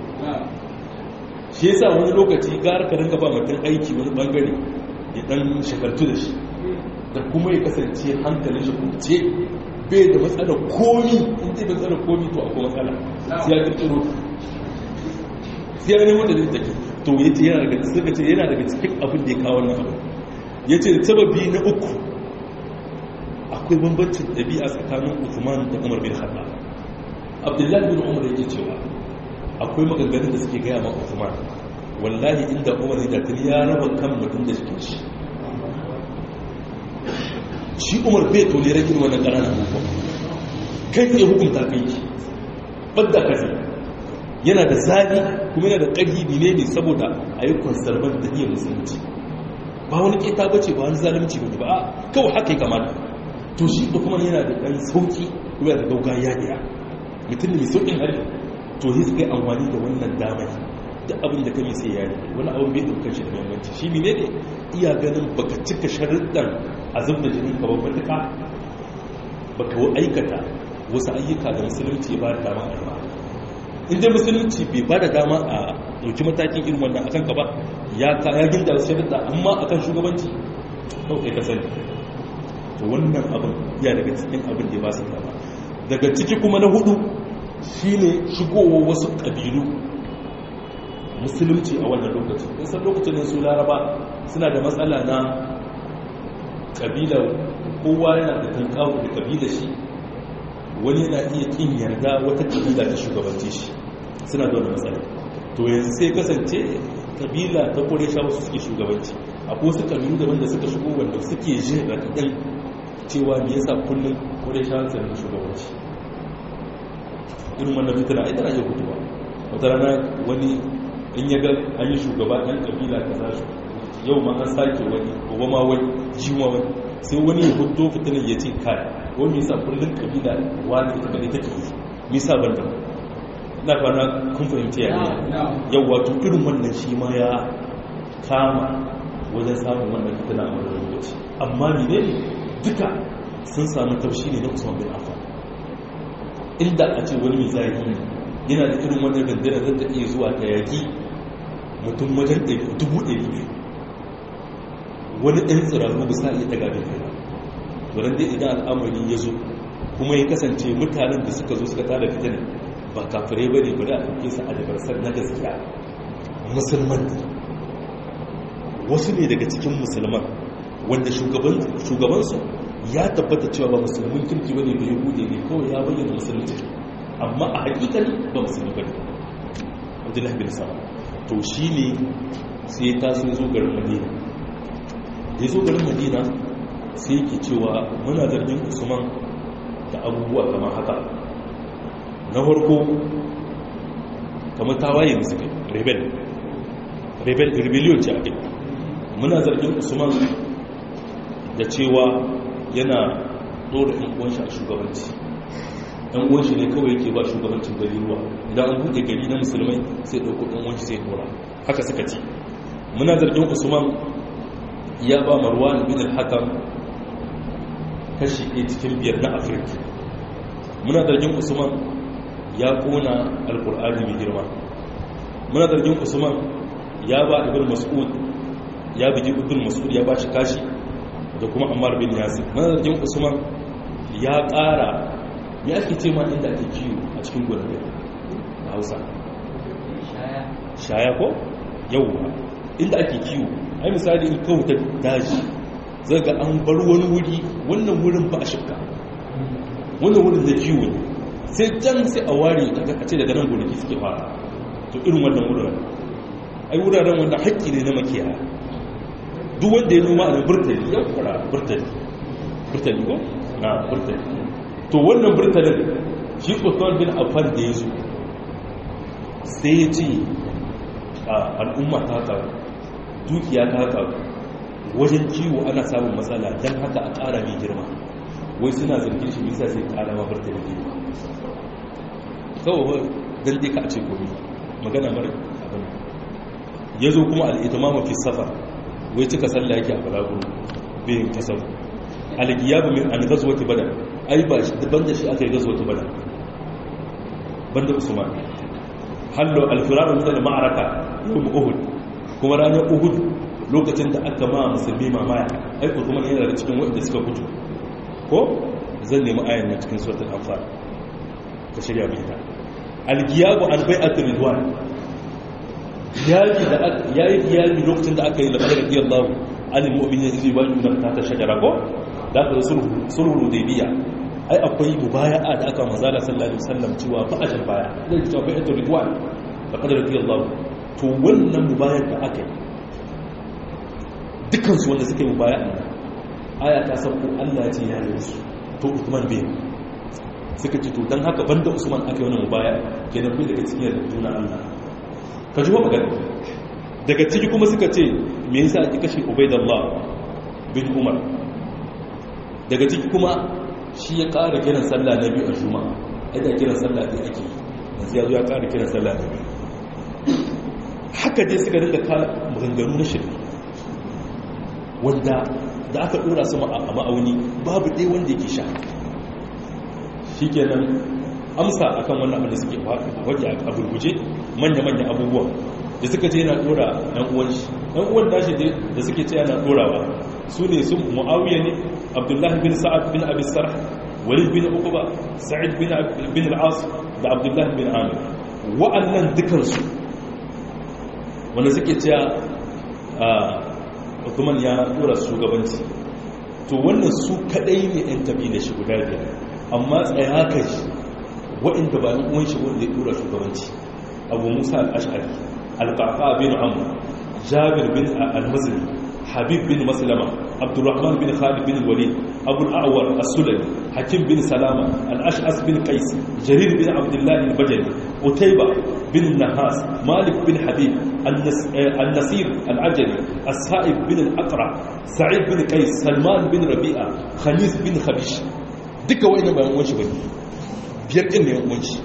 shi yasa wani lokaci gara ka rinka ba mutum aiki wani bangare ya dan shakartu da shi da kuma ya kasance hankalin shi kunce bai da matsalar komi in zai matsalar komi to akwai matsala sai ya kirkiro sai ya nemo da zai take to ya ce yana daga suka ce yana daga cikin abin da ya kawo wannan abu ya ce sababi na uku akwai bambancin ɗabi'a tsakanin Uthman da Umar bin Khattab Abdullahi bin Umar yake cewa akwai maganganun da suke gaya ma Uthman wallahi inda Umar ya tuni ya raba kan mutum da cikin shi shi Umar bai tole rage wannan ƙananan abubuwa kai tsaye hukunta kai ki badda kaza yana da zafi kuma yana da ƙarfi ne ne saboda a yi konsarban da iya musulunci ba wani ƙeta bace ba wani zalunci ba ba kawai haka ya kamata to shi da kuma yana da ɗan sauƙi kuma yana da gauga yaƙiya mutum ne mai sauƙin hali to yi suka yi amfani da wannan damar da abin da kame sai ya yi wani abin bai ɗaukar shi da muhimmanci shi ne ne iya ganin baka cika sharuɗan azab da jinin ka babban duka baka aikata wasu ayyuka da musulunci ya ba da dama a ba in dai musulunci bai ba da dama a ɗauki matakin irin wannan akan ka ba ya ginda wasu sharuɗa amma akan shugabanci kawai ka sani to wannan abin ya daga cikin abin da ba su dama daga ciki kuma na hudu shine shigowa wasu kabilu musulunci a wannan lokacin nisan lokacin su laraba suna da matsala na kabila kowa yana da tankawo da kabila shi wani yana iya kin yarda wata kabila ta shugabanci shi suna da wani matsala to yanzu sai kasance kabila ta kore sha wasu suke shugabanci akwai wasu kabilu daban da suka shigo wanda suke jin raɗaɗin cewa me yasa kullum kore sha tsarin shugabanci irin wannan fitina ai tana iya guduwa wata rana wani in ya ga an yi shugaba ɗan kabila ka za shi yau ma an sake wani gobe ma wani jiwa wani sai wani ya hudu fitinar ya ce kai wani yasa kullum kabila wani ita kadai take yi nisa ban da na kwana kun fahimci ya ne yau wato irin wannan shi ma ya kama wajen samun wannan fitina a wani lokaci amma ne ne duka sun samu taushi ne na usman bin affan inda a ce wani mai zahiri yana da irin wannan dandana zan ta iya zuwa ta yaki mutum wajen dubu ɗari biyu wani ɗan tsirarru bisa iya daga bin kai wurin dai idan al'amari ya zo kuma ya kasance mutanen da suka zo suka tada fitina ba kafirai ba ne ba da ɗauke su a dabarsar na gaskiya musulman wasu ne daga cikin musulman wanda shugabansu ya tabbata cewa ba musulmin kirki ba ne bai hude ne kawai ya bayyana musulunci amma a hakikali ba musulmi ba ne abdullahi bin sama to shi ne sai ta sun zo garin madina ya zo garin madina sai yake cewa muna zargin usman da abubuwa kamar haka na farko kamar tawaye musu kai rebel rebel rebellion ce a kai muna zargin usman da cewa yana ɗora ɗan uwanshi a shugabanci ɗan uwanshi ne kawai yake ba shugabancin gari ruwa idan an buɗe gari na musulmai sai ɗauko ɗan uwanshi sai ɗora haka suka ce muna zargin usman ya ba marwan bin al-hakam kashi ɗaya cikin biyar na afirka muna zargin usman ya ƙona alƙur'ani mai girma muna zargin usman ya ba ibn mas'ud ya bigi ibn mas'ud ya ba shi kashi da kuma ammar bin yasir manzarjin usman ya ƙara ya ake ce ma inda ake kiwo a cikin gurbe a hausa shaya ko yau inda ake kiwo ai misali in kawo ta daji zai ga an bar wani wuri wannan wurin ba a shifka wannan wurin da kiwo ne sai can sai a ware a ce daga nan gonaki suke fara to irin wannan wuraren ai wuraren wanda haƙƙi ne na makiyaya duk wanda ya noma a burtali ya fara burtali burtali ko na burtali to wannan burtalin shi tsoton bin afan da ya zo sai ya ce a al'umma ta karu dukiya ta karu wajen kiwo ana samun matsala don haka a ƙara mai girma wai suna zargin shi nisa sai ƙara ma burtali girma kawai don dai ka a ce komi magana mara abin ya zo kuma al'itama mafi safar wai cika sallah yake a balaguro bayan kasar algiyabu min an gazwati badar ai ba shi daban da shi aka yi gazwati badar banda usman hallo alfiraru min al-ma'araka yawm uhud kuma ranar uhud lokacin da aka ma musulmi mamaya ai usman yana da cikin wanda suka fito ko zan nemi ayan nan cikin suratul anfal ka shirya mai ta algiyabu an bai'at ridwan yaki da yayi yaki lokacin da aka yi laqad radiyallahu anil mu'minina idh yubayyi'unaka ta shajara ko da ka sulhu sulhu hudaybiya ai akwai mubaya'a da aka manzala sallallahu alaihi wasallam cewa ba a jan baya zai cewa bai'at ridwan laqad radiyallahu to wannan mubayar da aka yi dukkan su wanda suka yi mubaya'a aya ta sauko Allah ya ce ya yi su to Uthman bai suka ce to dan haka banda Usman aka yi wannan mubaya kenan bai daga cikin juna Allah ka ji wa magana daga ciki kuma suka ce me yasa ake kashe Ubaidullah bin Umar daga ciki kuma shi ya ƙara kiran sallah na biyu a Juma'a ai kiran sallah da ake yanzu ya zo ya ƙara kiran sallah na biyu haka dai suka rinka ka maganganu na shirme wanda da aka dora su a ma'auni babu ɗaya wanda yake sha shi kenan amsa akan wannan abin da suke waje a burguje manya-manya abubuwa da suka ce yana dora ɗan uwan shi ɗan uwan tashi da suke ce yana dorawa su ne su mu'awiyya ne abdullahi bin sa'ad bin abi sarh walid bin uquba sa'id bin al-as da abdullahi bin amir wa'annan dukansu wanda suke cewa Uthman ya dora shugabanci to wannan su kadai ne ɗan kabila shi guda biyar amma tsaya kai waɗanda ba ni uwan shi wanda ya dora shugabanci abu musa al-ash'ari al-qaqa bin amr jabir bin al-mazri habib bin maslama abdurrahman bin khalid bin walid abu al-a'war as-sulami hakim bin salama al-ash'as bin qais jarir bin abdullah al-bajali utayba bin nahas malik bin habib النصير العجلي السائب بن الأقرع سعيد بن قيس سلمان بن ربيعة خميس بن خبيش duka wa'ina ba yan wanshi bane biyar din ne yan wanshi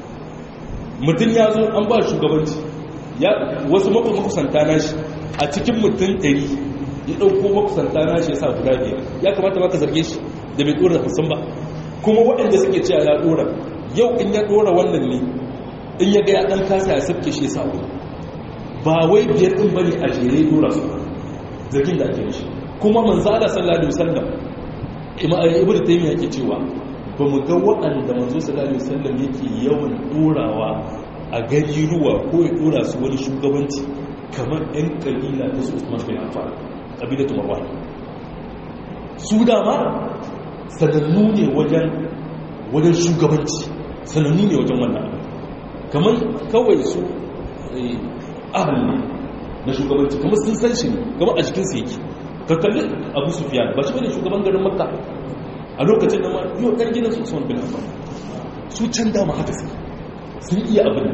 mutum ya zo an ba shugabanci ya wasu makusanta nashi a cikin mutum ɗari ya ɗauko makusanta nashi ya sa guda biyar ya kamata ba ka zarge shi da bai ɗora hamsin ba kuma waɗanda suke cewa ya ɗora yau in ya ɗora wannan ne in ya ga ya ɗan kasa ya sabke shi ya sa wani ba wai biyar ɗin bane a jere dora su zargin da ake mishi kuma manzala sallallahu alaihi wasallam ibnu taymiya yake cewa ba mu ga waɗanda manzo sallallahu alaihi wasallam yake yawan dorawa a gari ruwa ko ya dora su wani shugabanci kamar ɗan kabila ta su Usman bin Affan kabilatu Marwan su dama sanannu ne wajen wajen shugabanci sanannu ne wajen wannan kamar kawai su ahal ne na shugabanci kuma sun san shi ne kuma a jikinsu yake ka kalli abu sufiyan ba shi bane shugaban garin makka a lokacin da ma yau ɗan gidan su usman bin affan su can dama haka suke sun iya abin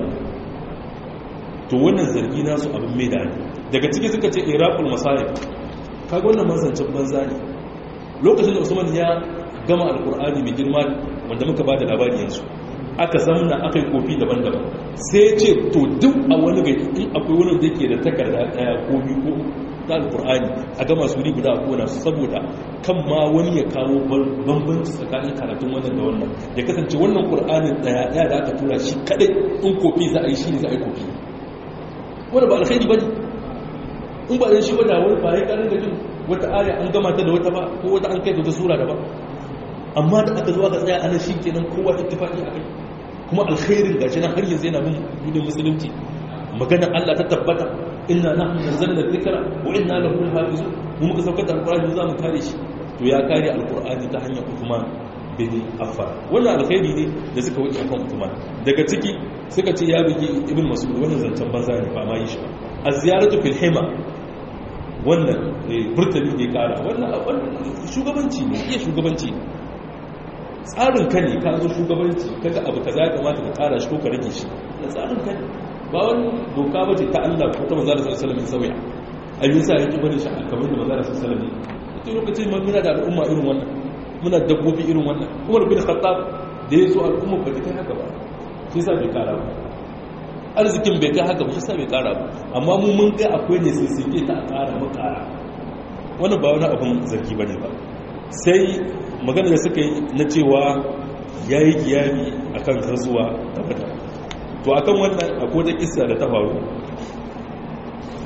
to wannan zargi nasu abin mai da daga ciki suka ce iraqul masayib kaga wannan mazancin banza ne lokacin da usman ya gama alkur'ani mai girma wanda muka ba da labari yanzu aka zamna aka yi kofi daban-daban sai ce to duk a wani gari in akwai wani da ke da takarda daya ko biyu ko ta alkur'ani a gama su ri guda a kona su saboda kan ma wani ya kawo bambanci tsakanin karatun wannan da wannan ya kasance wannan qur'anin daya daya da aka tura shi kadai in kofi za a yi shi ne za a yi kofi wanda ba alkhairi bane in ba dan shi ba da wani ba ya karin da jin wata aya an gama ta da wata ba ko wata an kai da wata sura da ba amma da aka zo aka tsaya ana shi kenan kowa ittifaqi akai kuma alkhairin gashi nan har yanzu yana bin dinin musulunci magana Allah ta tabbata inna nahnu nazzalna dhikra wa inna lahu lahafizun mu muka saukar da alqur'ani za mu kare shi to ya kare alqur'ani ta hanyar Uthman bin Affan wannan alkhairi ne da suka wuce akan Uthman daga ciki suka ce ya bigi ibn Mas'ud wannan zancen banza ne ba ma yi shi az-ziyaratu fil hima wannan burtani ne kara wannan shugabanci ne iya shugabanci ne tsarin ka ne ka zo shugabanci kaga abu kaza ya kamata ka kara shi ko ka rage shi da tsarin ka ne ba wani doka bace ta Allah ko ta manzo Allah sallallahu alaihi wasallam sauya ai yasa yake bari shi kamar da manzo Allah sallallahu alaihi wasallam ita lokacin mun muna da al'umma irin wannan muna dabbobi irin wannan Umar bin Khattab da ya zo al'umma ba ta kai haka ba shi sa bai kara ba arzikin bai kai haka ba shi sa bai kara ba amma mu mun kai akwai ne sai sai ta kara mu kara wannan ba wani abun zargi bane ba sai magana da suka yi na cewa ya yi kiyami a kan karzuwa ta bada to akan wannan akwai da kisa da ta faru a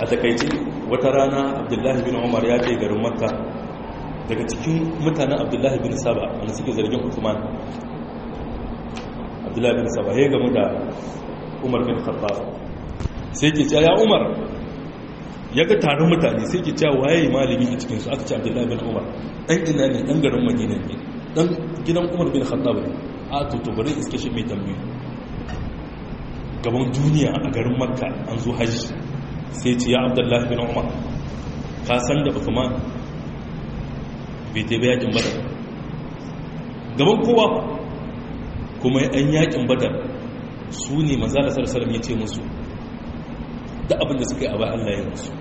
a takaice wata rana abdullahi bin umar ya je garin makka daga cikin mutanen abdullahi bin saba wanda suke zargin usman abdullahi bin saba ya gamu da umar bin khattab sai ke cewa ya umar ya ga taron mutane sai ke cewa waye malami a cikinsu aka ce abdullahi bin umar ɗan ina ne ɗan garin madina ne ɗan gidan umar bin khattab ne a to to bari iske shi mai tambayi gaban duniya a garin makka an zo hajji sai ce ya abdullahi bin umar ka san da usman bai tebe yakin badar gaban kowa kuma an yakin badar su ne manzala sarsalam ya ce musu da abin da suka yi a bayan allah ya musu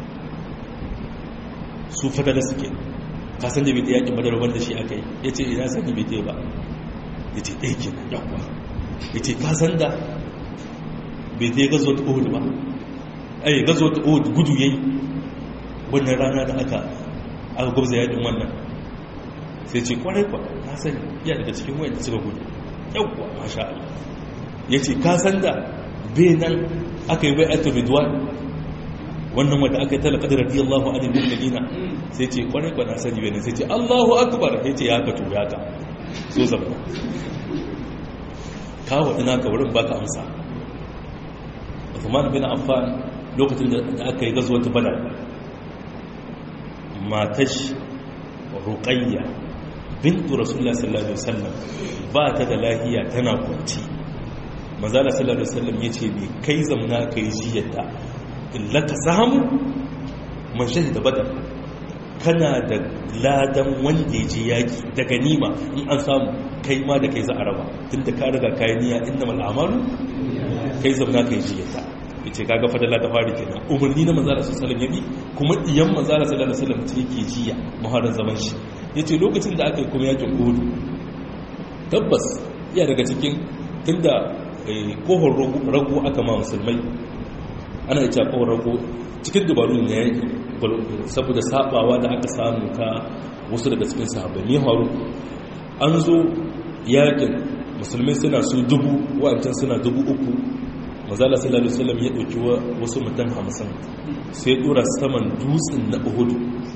su fadada suke ka san da bai tebe yakin badar wanda shi aka yi ya ce ina sani bai tebe ba ya ce ɗaya ke nan yawwa ya ce ka san da bai tebe gazo ta uhud ba ai gazo ta uhud gudu yayi wannan rana da aka aka gwabza yakin wannan sai ce kwarai kwa na sani iya daga cikin wayan da suka gudu yauwa masha Allah ya ce ka san da bai nan aka yi bai'atu ridwan wannan wanda aka yi talaka da radiyallahu anil mu'minina sai ce kwarai kwa na sani bai nan sai ce Allahu akbar sai ce ya ka to ya ka so zama ka wadi naka wurin baka amsa Uthman bin Affan lokacin da aka yi gazuwar Badar matash ruqayya bintu rasulullah sallallahu alaihi wasallam ba ta da lahiya tana kwanci manzala sallallahu alaihi wasallam yace me kai zamna kai jiyata illa ka samu man shahida badar kana da ladan wanda ya je yaki da ganima in an samu kai ma da kai za a raba tunda ka riga kai niyya innamal a'malu kai zamna kai jiyata yace kaga fadala ta fari kenan umarni na manzala sallallahu alaihi wasallam yabi kuma diyan manzala sallallahu alaihi wasallam ce yake jiya muharram zaman shi yace lokacin da aka yi kuma yakin uhud tabbas iya daga cikin tunda kohon rago aka ma musulmai ana ita kohon rago cikin dabaru ne yaki saboda sabawa da aka samu ta wasu daga cikin sahabbai ne haru an zo yakin musulmai suna su dubu wa'ancan suna dubu uku mazala sallallahu alaihi wasallam ya dauki wasu mutum hamsin sai dora saman dutsen na uhudu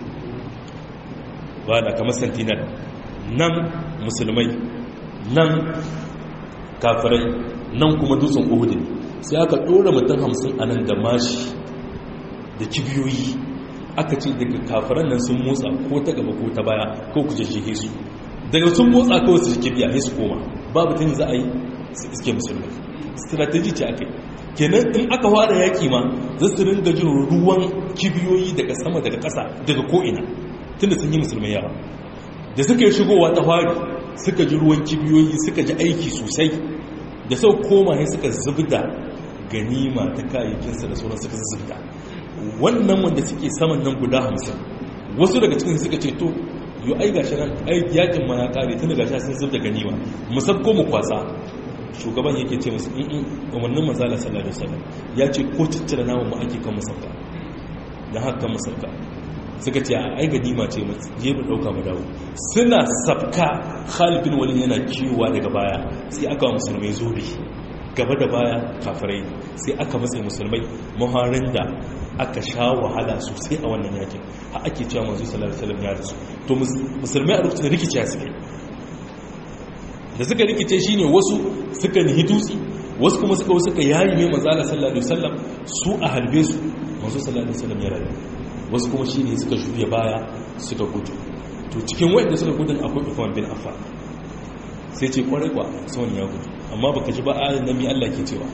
ba da kamar sentinel nan musulmai nan kafirai nan kuma dutsen uhudu sai aka dora mutum hamsin a nan da mashi da kibiyoyi aka ce daga kafiran nan sun motsa ko ta gaba ko ta baya ko ku jajjehe su daga sun motsa kawai su kibiya sai su koma babu tun za a yi su iske musulmai strategy ce aka yi kenan in aka fara yaki ma za su ringa jin ruwan kibiyoyi daga sama daga ƙasa daga ko'ina tun da sun yi musulmai yawa da suka yi shigowa ta fari suka ji ruwan kibiyoyi suka ji aiki sosai da sau koma ne suka zubda ganima ta kayayyakinsa da sauran suka zubda wannan wanda suke saman nan guda hamsin wasu daga cikin suka ce to yi ai gashi nan ai yakin ma ya kare tun daga shi sun zubda ganima musabko mu kwasa shugaban yake ce musu in umarnin manzala sallallahu alaihi wasallam ya ce ko ciccire namun mu ake kan musabka dan haka kan musabka suka ce a ai ganima ce mu je mu dauka mu dawo suna sabka Khalid bin Walid yana kiyowa daga baya sai aka wa musulmai zobe gaba da baya kafirai sai aka matsayi musulmai muharin da aka sha wahala sosai a wannan yakin har ake cewa manzo sallallahu alaihi wasallam ya rasu to musulmai a lokacin rikici suke da suka rikice shine wasu suka nihi dutse wasu kuma suka suka yayi mai manzo sallallahu alaihi wasallam su a halbe su manzo sallallahu alaihi wasallam ya rayu wasu kuma shine suka juya baya suka gudu to cikin wanda suka gudun akwai Uthman bin Affan sai ce kwarai kwa son ya gudu amma baka ji ba ayin nabi Allah ke cewa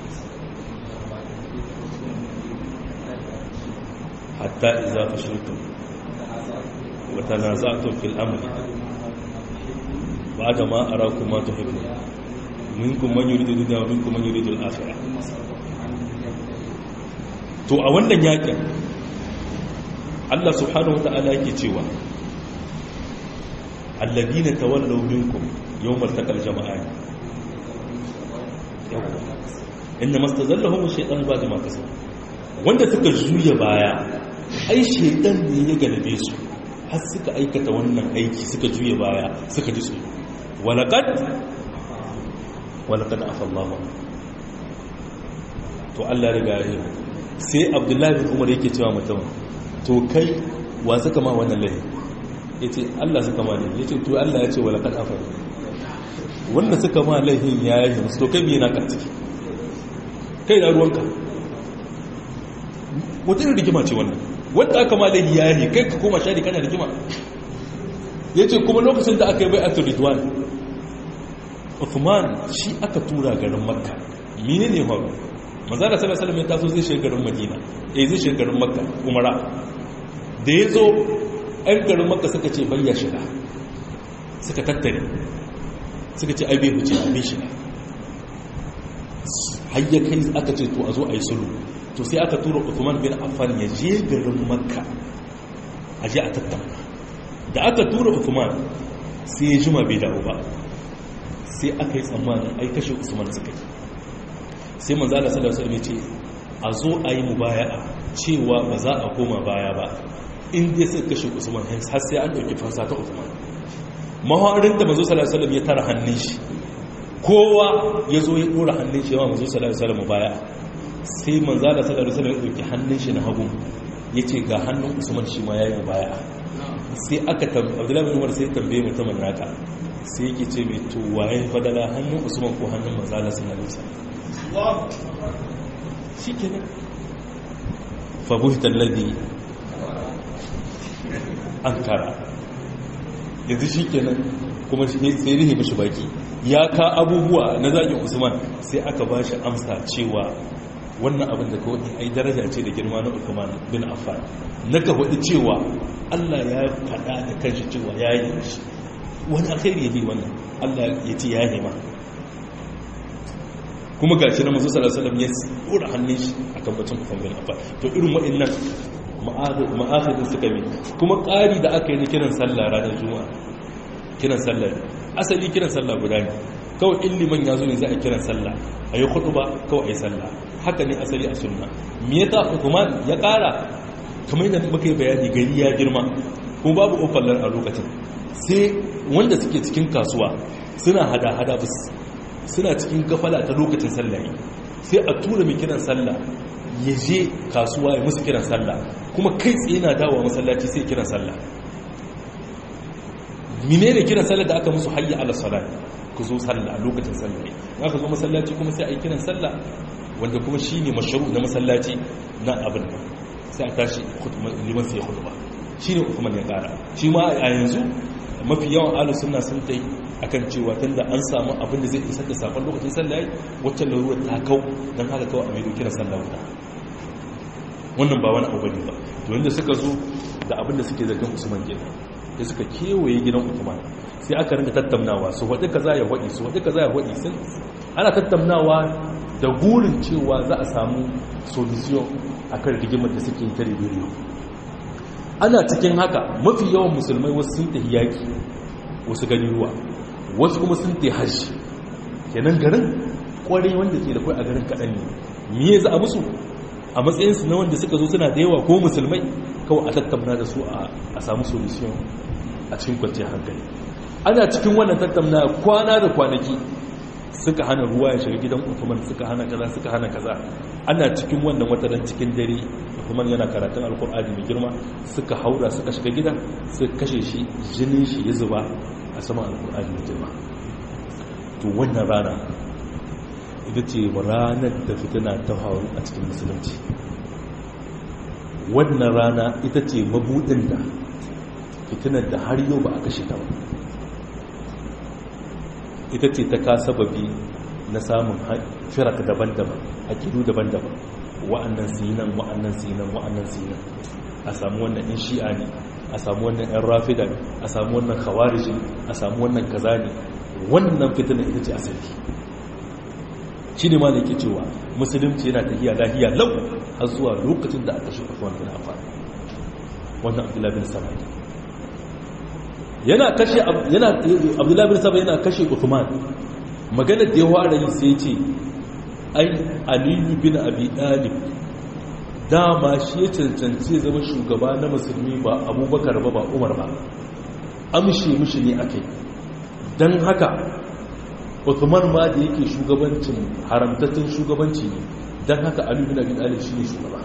hatta idza fashiltum wa tanaza'tum fil amri ba'da ma arakum ma tuhibbun minkum man yuridu dunya wa minkum man yuridu al-akhirah to a wannan yakin Allah subhanahu wa ta'ala yake cewa alladina tawallaw minkum yawmal taqal jama'an inna mastazallahum ash-shaytan ba'da ma kasabu wanda suka juya baya ai shaytan ne ya galabe su har suka aikata wannan aiki suka juya baya suka ji tsoro walaqad walaqad afa Allah to Allah riga ya sai abdullahi bin umar yake cewa mutum to kai wa suka ma wannan lahi ya ce allah suka ma lahi ya ce to allah ya ce wa laƙar afar wanda suka ma lahin ya yi musu to kai biyu na ka ciki kai na ruwanka wata irin rigima ce wannan wanda aka ma lahi ya yi kai ka koma shari kana rigima ya ce kuma lokacin da aka yi bai a turidwan Uthman shi aka tura garin makka mine ne faru manzara sallallahu alaihi ya taso zai shiga garin madina eh zai shiga garin makka umara da ya zo ɗan garin makka suka ce bayya shiga suka tattare suka ce ai bai wuce bai shiga hayya kai aka ce to a zo a yi sulhu to sai aka tura Uthman bin Affan ya je garin makka a je a tattauna da aka tura Uthman sai ya jima bai dawo ba sai aka yi tsammanin ai kashe usman suka yi sai manzala sallallahu alaihi ce a zo a yi mubaya'a cewa ba za a koma baya ba in dai suka kashe usman har sai an dauki fansa ta usman mahawarin da manzo sallallahu alaihi ya tara hannun shi kowa ya zo ya dora hannun shi yawa manzo sallallahu alaihi mubaya'a sai manzala sallallahu alaihi ya dauki hannun shi na hagu yace ga hannun usman shi ma yayi mubaya'a sai aka tambaye Abdullahi bin Umar sai tambaye mutumin naka sai yake ce mai to waye fadala hannun usman ko hannun manzala sun alisa shi ke nan fabuhitar ladi an kara yanzu shi ke nan kuma sai rihe mashi baki ya ka abubuwa na zagin usman sai aka ba shi amsa cewa wannan abin da kawai ai daraja ce da girma na usman bin affan na ka faɗi cewa allah ya faɗa da kanshi cewa ya yi shi wani alkhairi ya bi wannan Allah ya ce ya nema kuma ga shi na masu salasalam ya tsora hannun shi a kan bacin kufan bin afa to irin waɗannan ma'afidin suka bi kuma ƙari da aka yi na kiran sallah ranar juma'a kiran sallah asali kiran sallah guda ne kawai in liman ya zo ne za a kiran sallah a yi hudu ba kawai a yi sallah haka ne asali a sunna me ya ta hukuman ya ƙara kamar yadda muka yi bayani gari ya girma kuma babu ofallar a lokacin sai wanda suke cikin kasuwa suna hada-hada bus suna cikin gafala ta lokacin sallah sai a tura mai kiran sallah ya je kasuwa ya musu kiran sallah kuma kai tsaye na dawa masallaci sai kiran sallah mine ne kiran sallah da aka musu hayya ala salat ku zo sallah a lokacin sallah ne aka zo masallaci kuma sai a yi kiran sallah wanda kuma shi ne masharu na masallaci na abin sai a tashi liman sai khutba shi ne hukumar ya kara shi ma a yanzu mafi yawan alu suna sun ta yi a kan cewa tun da an samu abin da zai isar da sakon lokacin sallah wacce larurar ta kau don haka kawai a mai kira sallah wuta wannan ba wani abu ne ba to yadda suka zo da abin da suke zargin usman gina da suka kewaye gidan usman sai aka rinka tattaunawa su waɗi kaza ya waɗi su waɗi kaza ya waɗi sun ana tattaunawa da gurin cewa za a samu solution akan rigimar da suke yi ta rediyo ana cikin haka mafi yawan musulmai wasu sun tafi yaƙi wasu gani ruwa wasu kuma sun tafi hajji kenan garin kwarai wanda ke da kwai a garin kaɗan ne miye za a musu a matsayinsu na wanda suka zo suna da yawa ko musulmai kawai a tattauna da su a samu solution a cikin kwanciyar hankali ana cikin wannan tattauna kwana da kwanaki suka hana ruwa ya shiga gidan Uthman suka hana kaza suka hana kaza ana cikin wannan wataran cikin dare Uthman yana karatun alkur'ani mai girma suka haura suka shiga gidan suka kashe shi jinin shi ya zuba a saman alkur'ani mai girma to wannan rana ita ce ranar da fitina ta faru a cikin musulunci wannan rana ita ce mabudin da fitinar da har yau ba a kashe ta ba ita ce ta kasa babi na samun firak daban-daban akidu daban-daban wa'annan sinan wa'annan sinan wa'annan sinan a samu wannan in shi'a ne a samu wannan yan rafida ne a samu wannan khawariji a samu wannan kaza ne wannan fitina ita ce asali shi ne ma da yake cewa musulunci yana tafiya lahiya lau har zuwa lokacin da aka shi Uthman bin Affan wannan Abdullahi bin Saba yana kashe yana Abdullahi bin Saba yana kashe Uthman magana da ya fara yi sai ce ai aliyu bin abi dalib dama shi ya cancanci zama shugaba na musulmi ba abubakar ba ba umar ba amshe mishi ne akai don haka Uthman ma da yake shugabancin haramtattun shugabanci ne don haka ali bin abi talib shine shugaba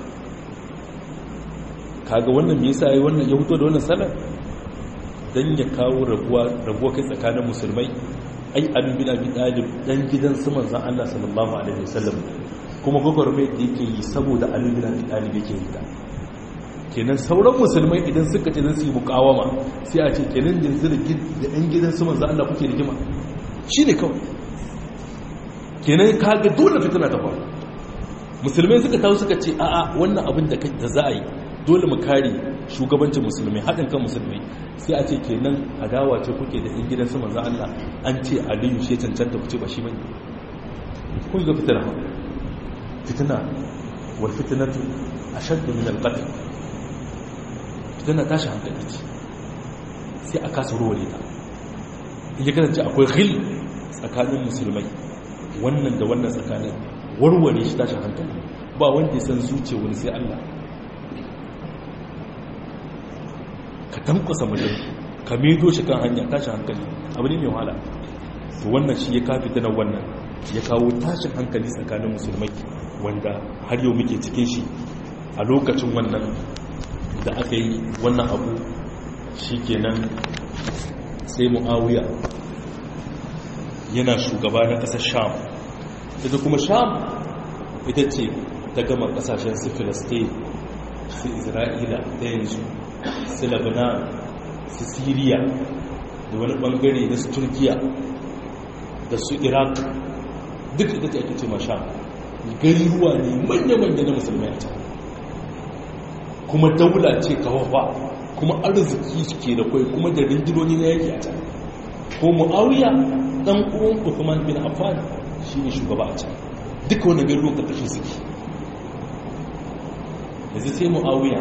kaga wannan me yasa yayi wannan ya fito da wannan salar dan ya kawo rabuwa rabuwa kai tsakanin musulmai ai ali bin abi talib dan gidan su manzon Allah sallallahu alaihi wasallam kuma gwagwarmai da yake yi saboda ali bin abi talib yake yi ta kenan sauran musulmai idan suka ce zai yi mukawama sai a ce kenan yanzu da ɗan gidan su manzan Allah kuke rigima shi ne kawai kenan kaga dole fitina ta faru musulmai suka tawo suka ce a'a wannan abin da za a yi dole mu kare shugabancin musulmai haɗin kan musulmai sai a ce kenan adawa ce kuke da ɗan gidan su manzan Allah an ce aliyu shi cancanta ku ce ba shi bane kun ga fitina fitina wal fitnatu ashaddu min al-qatl tana tashi hankali ce sai a kasa ruware ta in ya kasance akwai ghil tsakanin musulmai wannan da wannan tsakanin warware shi tashi hankali ba wanda ya san zuce wani sai Allah ka tankwasa mutum ka medo shi kan hanya tashi hankali abu ne mai wahala to wannan shi ya kafi tana wannan ya kawo tashin hankali tsakanin musulmai wanda har yau muke cikin shi a lokacin wannan da aka yi wannan abu shi kenan sai mu'awiya yana shugaba na ƙasar sham ita kuma sham ita ce ta gama ƙasashen su filistin su isra'ila ta yanzu su lebanon su syria da wani ɓangare na su turkiya da su iraq duk ita ce ake ce ma sham gari ruwa ne manya-manya na musulmai a can kuma daula ce kawafa kuma arziki ke da kwai kuma da rindinoni na yaki a can ko mu'awiya dan uwan Uthman bin Affan shine shugaba a can duka wani gari ka kashe suke yanzu sai mu'awiya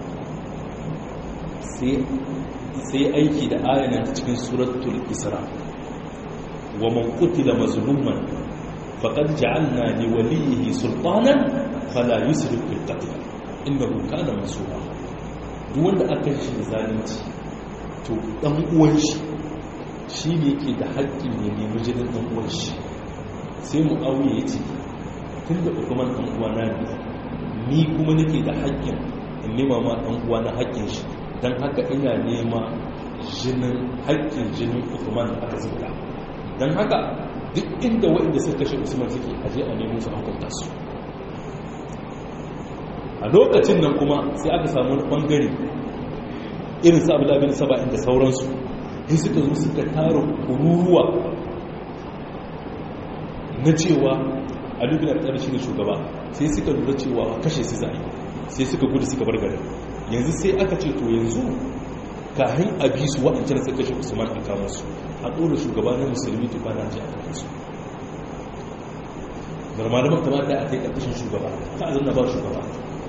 sai aiki da ayanan ta cikin suratul isra wa man qutila mazluman faqad ja'alna li waliyhi sultanan fala yusrif fil qatl innahu kana mansura duk wanda aka shi da zalunci to dan uwan shi shine yake da haƙƙin ne nemi jinin dan uwan shi sai mu auye yace tunda hukuman dan uwa na ne ni kuma nake da haƙƙin in nema ma dan uwa na haƙƙin shi dan haka ina nema jinin haƙƙin jinin hukuman da aka zuba dan haka duk inda waɗanda suka kashe usman suke aje a nemo su hukunta su a lokacin nan kuma sai aka samu wani bangare irin su abu bin saba'in da sauransu sai suka zo suka tara kururuwa na cewa alubin alƙar shi ne shugaba sai suka lura cewa kashe su zai sai suka gudu suka bar garin yanzu sai aka ce to yanzu kahin a bi su waɗancan suka kashe usman a kama su a ɗora shugaba na musulmi to ba na ji a kama su normalaman kamata a kai ƙarƙashin shugaba ta a zanna ba shugaba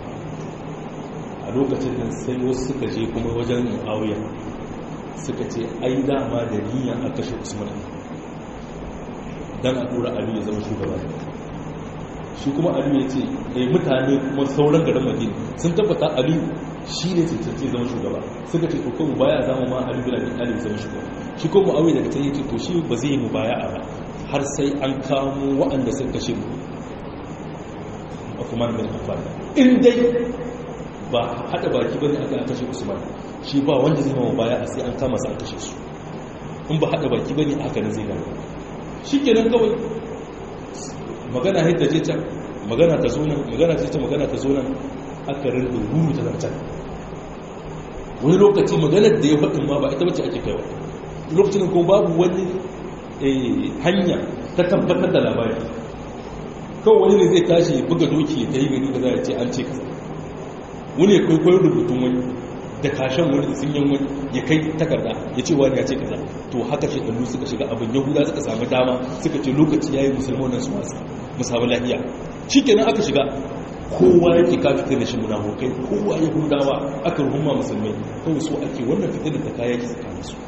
a lokacin nan sai wasu suka je kuma wajen mu'awiya suka ce ai dama da niyan a kashe usman don a tura aliyu ya zama shugaba shi kuma aliyu ya ce ɗai mutane kuma sauran garin madina sun tabbata aliyu shi ne cancanci zama shugaba suka ce to kuma baya zama ma aliyu bin abin aliyu zama shugaba shi kuma mu'awiya daga can ya ce to shi ba zai yi mu baya a ba har sai an kamo waɗanda suka kashe mu Uthman bin Affan in dai ba hada baki bane aka kashe Usman shi ba wanda zai mawa baya a sai an kama su an kashe su in ba hada baki bane haka ne zai gano shikenan kawai magana hidda je ta magana ta zo nan magana ta ta magana ta zo nan aka rinda ruru ta zartan wani lokaci maganar da ya faɗin ma ba ita bace ake kaiwa lokacin ko babu wani hanya ta tabbatar da labari kawai wani ne zai tashi buga doki ta yi gani da za a ce an ce kasa wani ya kwaikwayo rubutun wani da kashen wani da sun wani ya kai takarda ya ce wani ya ce kaza to haka shekaru suka shiga abin yahuda suka samu dama suka ce lokaci ya yi musulman nan su wasa musamman lahiya shi kenan aka shiga kowa yake ka fitar da shi munafukai kowa yahudawa aka ruhumma musulmai kawai so ake wannan fitar da ta kaya ki tsakanin su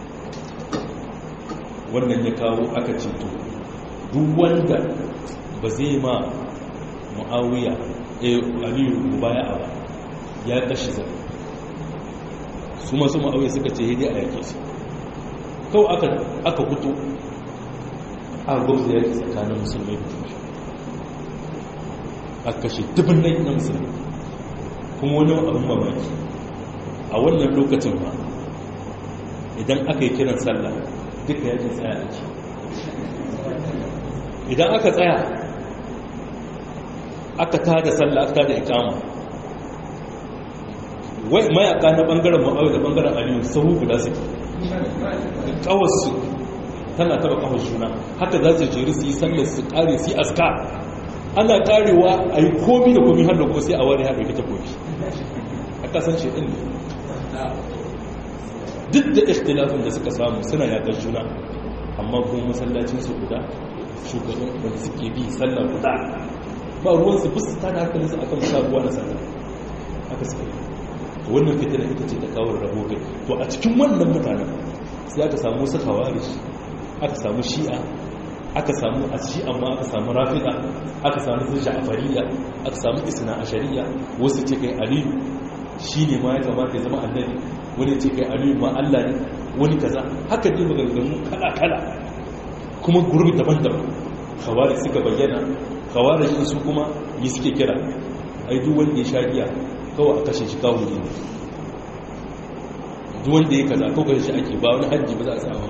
wannan ya kawo aka ce to duk wanda ba zai ma mu'awiya aliyu mubaya ba ya kashi zai su masu ma'auya suka ce hidi a yake su kawai aka fito a gwamza yake tsakanin musulmi da tushe aka kashe dubin nai na musulmi kuma wani abin mamaki a wannan lokacin ba idan aka yi kiran sallah duka yakin tsaya ake idan aka tsaya aka tada sallah aka tada ikama wai mayaka na bangaren ma'awai da bangaren aliyu sahu guda suke kawarsu tana taba kawar juna haka za su jeri su yi sallar su kare su yi aska ana karewa a yi komi da komi har da kuma sai a wani haɗe ta komi a kasance ɗin ne duk da ikhtilafin da suka samu suna yaƙar juna amma kuma masallacinsu guda shugaban wanda suke bi sallar guda ba ruwansu bisu ta da hankalinsu akan sabuwa na sallar haka suka yi wannan fitina ita ce ta kawo rabo kai to a cikin wannan mutanen sai aka samu wasu kawarish aka samu shi'a aka samu a shi'a ma aka samu rafida aka samu su ja'fariya aka samu isna ashariya wasu ce kai aliyu shi ne ma ya kamata ya zama annabi wani ce kai aliyu ma Allah ne wani kaza haka ne maganganu kala kala kuma gurbi daban-daban kawarish suka bayyana kawarish su kuma yi suke kira ai duk wanda ya sha giya kawai a kashe shi kawo ne duk wanda ya kaza ko kashe shi ake ba wani hajji ba za a samu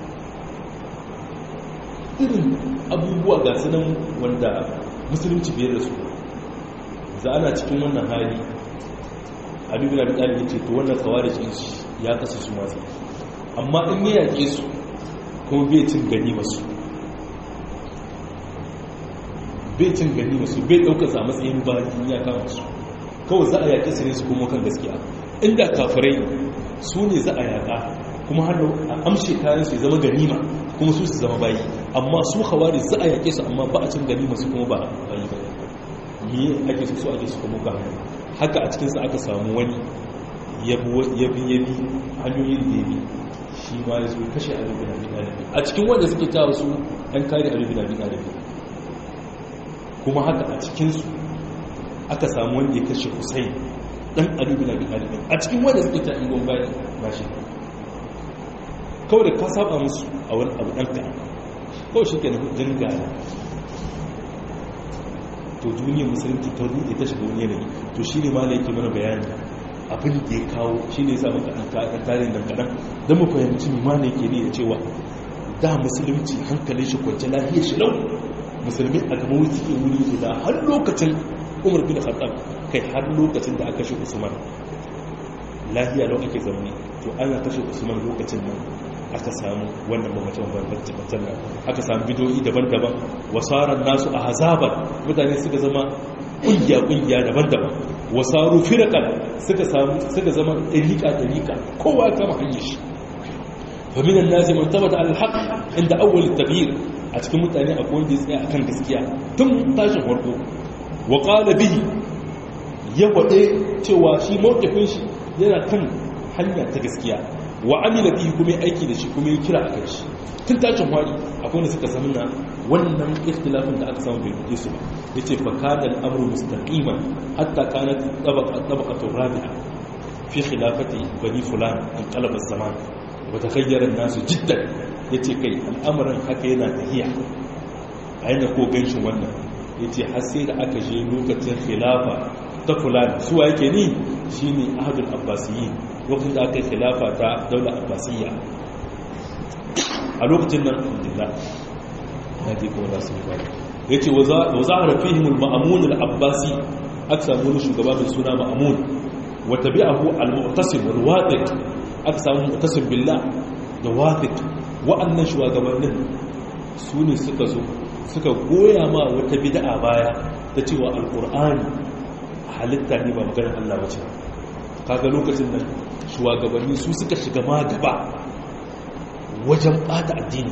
irin abubuwa ga sunan wanda musulunci biyar da su za ana cikin wannan hali abin da ɗalibi ce to wannan kawai da ya kasa su masu amma in ya yaƙe su kuma bai cin gani masu bai cin gani masu bai ɗaukar sa matsayin bayan ya kama su kawai za a yaƙi su ne su kuma kan gaskiya inda kafirai su ne za a yaƙa kuma hannu a amshe kayan su zama ganima kuma su su zama bayi amma su hawari za a yaƙe su amma ba a cin ganima su kuma ba bayi ba me ake su so ake su kuma ba haka a cikinsa aka samu wani yabi yabi hanyoyin da yabi shi ma ya zo kashe alubin abin ɗalibi a cikin wanda suke tawa su an kare alubin abin ɗalibi kuma haka a cikinsu aka samu wanda ya kashe Hussein dan Ali bin Abi Talib a cikin wanda suke ta ingon bayan bashi kawai da ka saba musu a wani abu dan ka kawai shi ke na hujjin gaya to duniyar musulunci ta rude ta shiga wani yanayi to shi ne ma da yake mana bayani abin da ya kawo shi ne sa maka ɗan tarihin nan kaɗan don mu fahimci ma ne ke ne da cewa da musulunci hankalin shi kwanci lahiyar shi lau musulmi a gaba wuce ke wuri guda har lokacin umar bin khattab kai har lokacin da aka kashe usman lahiya lau ake zaune to ana kashe usman lokacin nan aka samu wannan mamacin bambancin nan aka samu bidoyi daban-daban wasarar nasu a hazabar mutane suka zama kungiya-kungiya daban-daban wasaru firakan suka samu suka zama ɗariƙa-ɗariƙa kowa kama hanyar shi faminan nasi man tabbata alhaq inda awwal tabir a cikin mutane akwai wanda ya tsaya akan gaskiya tun tashin farko wa qala bihi ya wade cewa shi mawqifin shi yana kan hanya ta gaskiya wa amila bihi kuma ya aiki da shi kuma ya kira akan shi tun tashin fari akwai wanda suka samu na wannan ikhtilafin da aka samu bai buɗe su ba yace fa kana al-amru mustaqiman hatta kanat tabaqa tabaqatu rabi'a fi khilafati bani fulan in qalaba zaman wa takhayyara an-nasu jiddan yace kai al'amarin haka yana tahiya a yana ko ganshin wannan yace har sai da aka je lokacin khilafa ta fulan suwa yake ni shine ahadul abbasiyyin lokacin da aka yi khilafa ta daular abbasiyya a lokacin nan alhamdulillah na je kuma za su yi bari ya ce wa za a rafi himul ma'amun al'abbasi aka samu wani shugaba mai suna ma'amun wata bi abu al-mu'tasim wal wadiq aka samu mu'tasim billah da wadiq wa'annan shugabannin su ne suka zo suka goya ma wata bid'a baya ta cewa alqur'ani halitta ne ba maganar Allah bace kaga lokacin nan shugabanni su suka shiga ma gaba wajen bata addini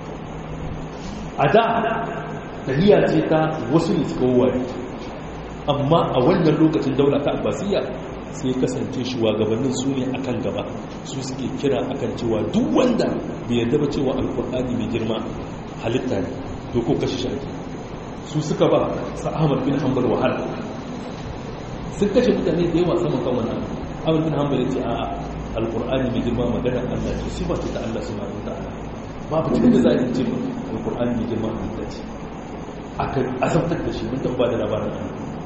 a da tahiya ce ta wasu ne suka wawari amma a wannan lokacin daula ta abbasiyya sai kasance shugabannin su ne akan gaba su suke kira akan cewa duk wanda bai yarda ba cewa alkur'ani mai girma halitta ne to ko kashe shi su suka ba sa'amar bin hanbal wahala sun kashe mutane da yawa sama kan wannan amur bin hanbal ya ce a alkur'ani mai girma magana allah ce sifa ce ta allah subhanahu wa ta'ala babu cikin da za a ce alkur'ani mai girma halitta ce aka azabtar da shi mun taɓa da labarin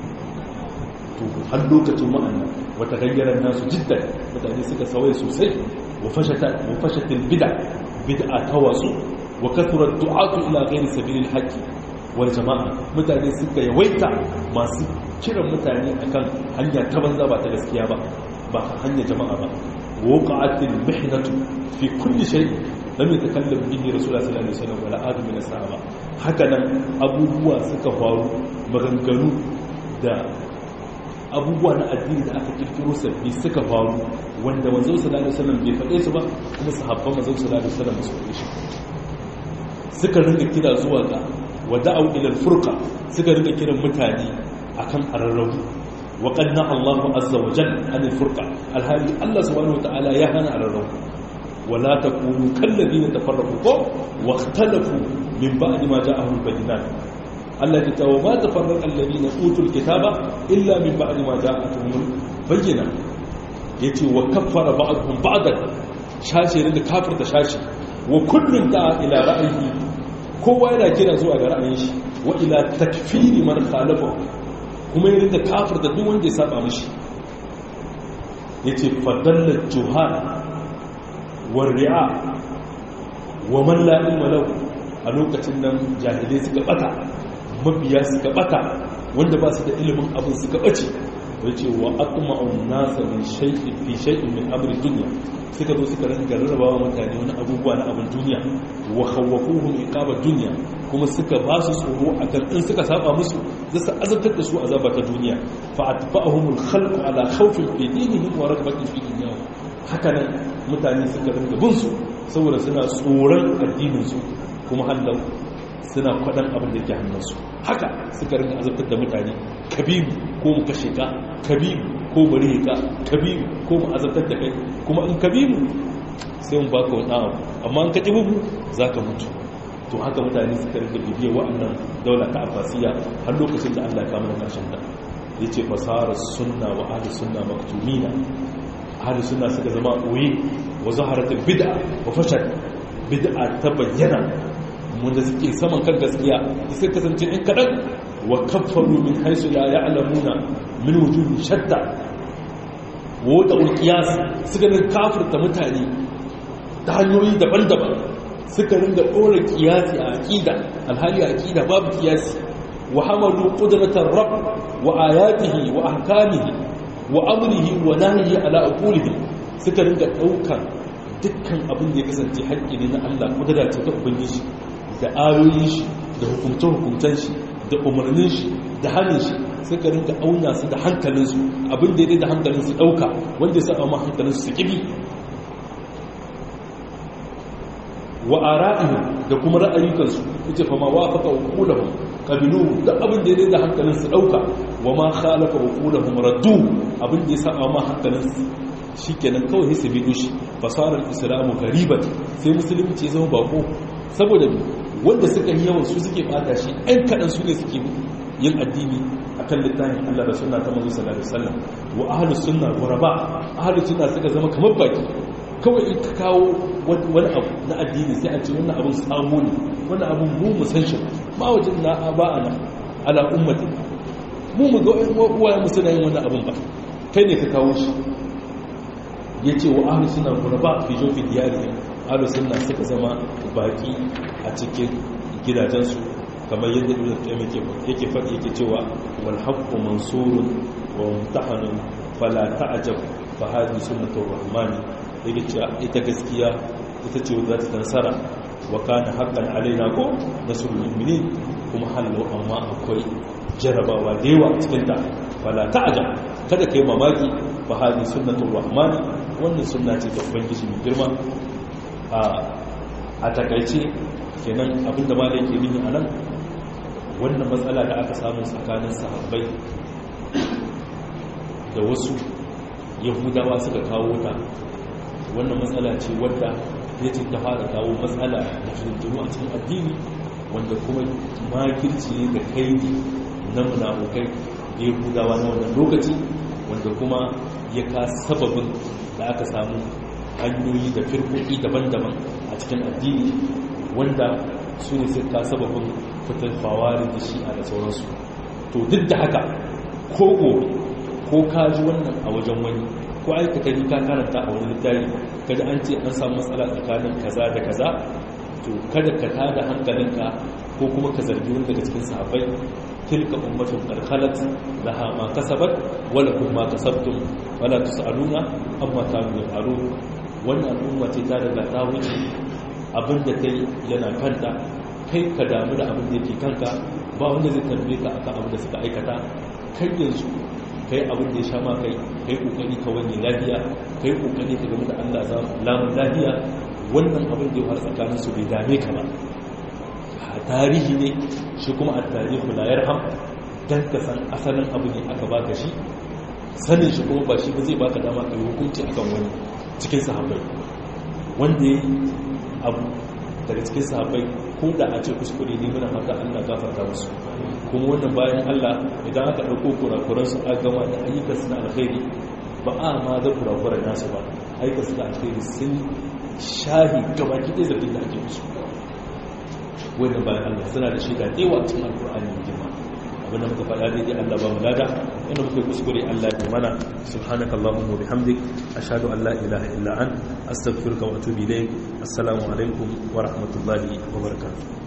to har lokacin wa'annan wata gayyarar nasu jiddan mutane suka sauya sosai wa fashata wa fashatil bid'a bid'a tawasu wa kathura du'atu ila ghairi sabilil haqqi wal jama'a mutane suka yawaita masu kiran mutane akan hanya ta banza ba ta gaskiya ba ba hanya jama'a ba waqa'atil mihnatu fi kulli shay lam yatakallam bihi rasulullah sallallahu alaihi wasallam wala adu min as-sahaba haka nan abubuwa suka faru maganganu da abubuwa na addini da aka kirkiro sabbi suka faru wanda manzo sallallahu alaihi wasallam bai faɗe su ba kuma sahabban manzo sallallahu alaihi wasallam su faɗe shi suka ringa kira zuwa ga wada'u ila al-furqa suka ringa kiran mutane akan ararrabu wa qanna Allahu azza wa jalla an al-furqa alhali Allah subhanahu wa ta'ala ya hana ararrabu wala takunu kallazina tafarraqu wa ikhtalafu min ba'di ma ja'ahum al-bayyinat Allah ya tawo ma tafarraqa alladhina utul kitaba illa min ba'di ma ja'atuhum al-bayyinat yace wa kaffara ba'dhum ba'dan shashi da kafir da shashi wa kullun da ila ra'ayi kowa yana kira zuwa ga ra'ayin shi wa ila takfiri man khalafa kuma yana da kafir da duk wanda ya saba mishi yace fadalla juhal war ri'a wa man la ilma lahu a lokacin nan jahilai suka bata mabiya suka bata wanda ba su da ilimin abin suka bace yace wa aqma'un nasa min shay'in fi shay'in min amri dunya suka zo suka rinka rarrabawa mutane wani abubuwa na abin duniya wa khawwafuhum iqabat dunya kuma suka ba su tsoro akan in suka saba musu za su azabtar da su azaba ta duniya fa atba'ahumul khalqu ala khawfin fi dinihim wa ragbatin fi dunyahum haka nan mutane suka rinka bin su saboda suna tsoron addinin su kuma hallau suna kwadan abin da ke hannunsu haka suka rinka azabtar da mutane kabibu ko mu kashe ka kabibu ko bari ka kabibu ko mu azabtar da kai kuma in kabibu sai mu baka wani abu amma in ka ƙi bubu za ka mutu to haka mutane suka rinka bibiyar wa'annan daula ta abbasiya har lokacin da allah ya kama da ƙarshen ta ya ce fasarar sunna wa ahli sunna maktumina ahli sunna suka zama ɓoye wa zaharatul bid'a wa fashal bid'a ta bayyana wanda suke saman kan gaskiya suka kasance in kaɗan wa kaffaru min haisu la ya'lamuna min wujuhi shatta wa wata ulqiyas suka rinka kafirta mutane ta hanyoyi daban-daban suka ringa ɗora kiyasi a aqida alhali a aqida babu kiyasi wa hamalu qudratar rabb wa ayatihi wa ahkamihi wa amrihi wa nahyihi ala aqulihi suka ringa ɗaukar dukkan abin da ya kasance haƙƙi ne na Allah kudura ce ta ubangiji da ayoyin shi da hukumce-hukumcen shi da umarnin shi da hannun shi suka rinka auna su da hankalinsu abin da ya da hankalinsu ɗauka wanda ya sa ma hankalinsu su ƙibi wa ara'ihim da kuma ra'ayukansu ita fa ma wafaka uqulahum qabilu da abin da ya da hankalinsu ɗauka wa ma khalafa uqulahum raddu abin da ya sa ma hankalinsu shikenan kawai sai su bi dushi fasarar islamu garibat sai musulunci ya zama bako saboda wanda suka yi yawan su suke bata shi ɗan kaɗan su ne suke yin addini a kan littafin Allah da suna ta mazu sallallahu alaihi wasallam wa ahlus sunna ghuraba ahlus sunna suka zama kamar baki kawai in ka kawo wani abu na addini sai a ce wannan abun samu ne wannan abun mu mu san shi ba wajen na ba ana ala ummati mu mu ga uwaye mu suna yin wannan abun ba kai ne ka kawo shi yace wa ahlus sunna ghuraba fi jofi diyarihim ahlus sunna suka zama baki a cikin gidajensu kamar yadda ibn qayyim yake faɗi yake cewa wal haqqu mansurun wa mumtahanun fala ta'jab fa hadhihi sunnatur rahman yake cewa ita gaskiya ita ce za ta nasara wa kana haqqan alaina ko nasrul mu'minin kuma hallo amma akwai jarabawa da yawa cikin ta fala ta'jab kada kai mamaki fa hadhihi sunnatur rahman wannan sunna ce ta ubangiji mai girma a takaice kenan abinda ma da yake nuni a nan wannan matsala da aka samu tsakanin sahabbai da wasu yahudawa suka kawo ta wannan matsala ce wadda ya ce ta fara kawo matsala da shirgiru a cikin addini wanda kuma makirci ne da kai na munafukai da yahudawa na wannan lokaci wanda kuma ya ka sababin da aka samu hanyoyi da firkoki daban-daban a cikin addini wanda su ne sai ka sababin fitar fawarin da shi'a da sauransu to duk da haka ko gobe ko ka ji wannan a wajen wani ko aikata ni ka karanta a wani littafi kada an ce an samu matsala tsakanin kaza da kaza to kada ka tada hankalinka ko kuma ka zargi wani daga cikin sahabbai tilka ummatun qad khalat laha ma kasabat wa lakum ma kasabtum wala tusaluna amma kanu yafalun wannan al'umma ce ta daga ta wuce abinda kai yana kanta kai ka damu da abin da yake kanka ba wanda zai tambaye ka akan abin da suka aikata kai yanzu kai abin da ya sha ma kai kai kokari ka wani lafiya kai kokari ka game da Allah za lamun lafiya wannan abin da ya fara tsakanin su bai dame ka ba tarihi ne shi kuma a tarihi la yarham dan ka san asalin abu ne aka baka shi sanin shi kuma ba shi ba zai baka dama ka yi hukunci akan wani cikin sahabbai wanda ya abu daga cikin sahabbai ko da a ce kuskure ne muna fata Allah gafarta musu kuma wannan bayan Allah idan aka dauko kurakuran su aka gama da ayyukan su na alkhairi ba a ma da kurakuran nasu ba ayyukan su na alkhairi sun shahi gabaki ɗaya zargin da ake musu wannan bayan Allah suna da shaida da yawa cikin alkur'ani mai girma abin da muka faɗa daidai Allah ba mu lada inda muka kuskure Allah ya mana subhanakallahumma wa bihamdik ashhadu an la ilaha illa ant astaghfiruka wa atubu ilayk assalamu alaikum wa rahmatullahi wa barakatuh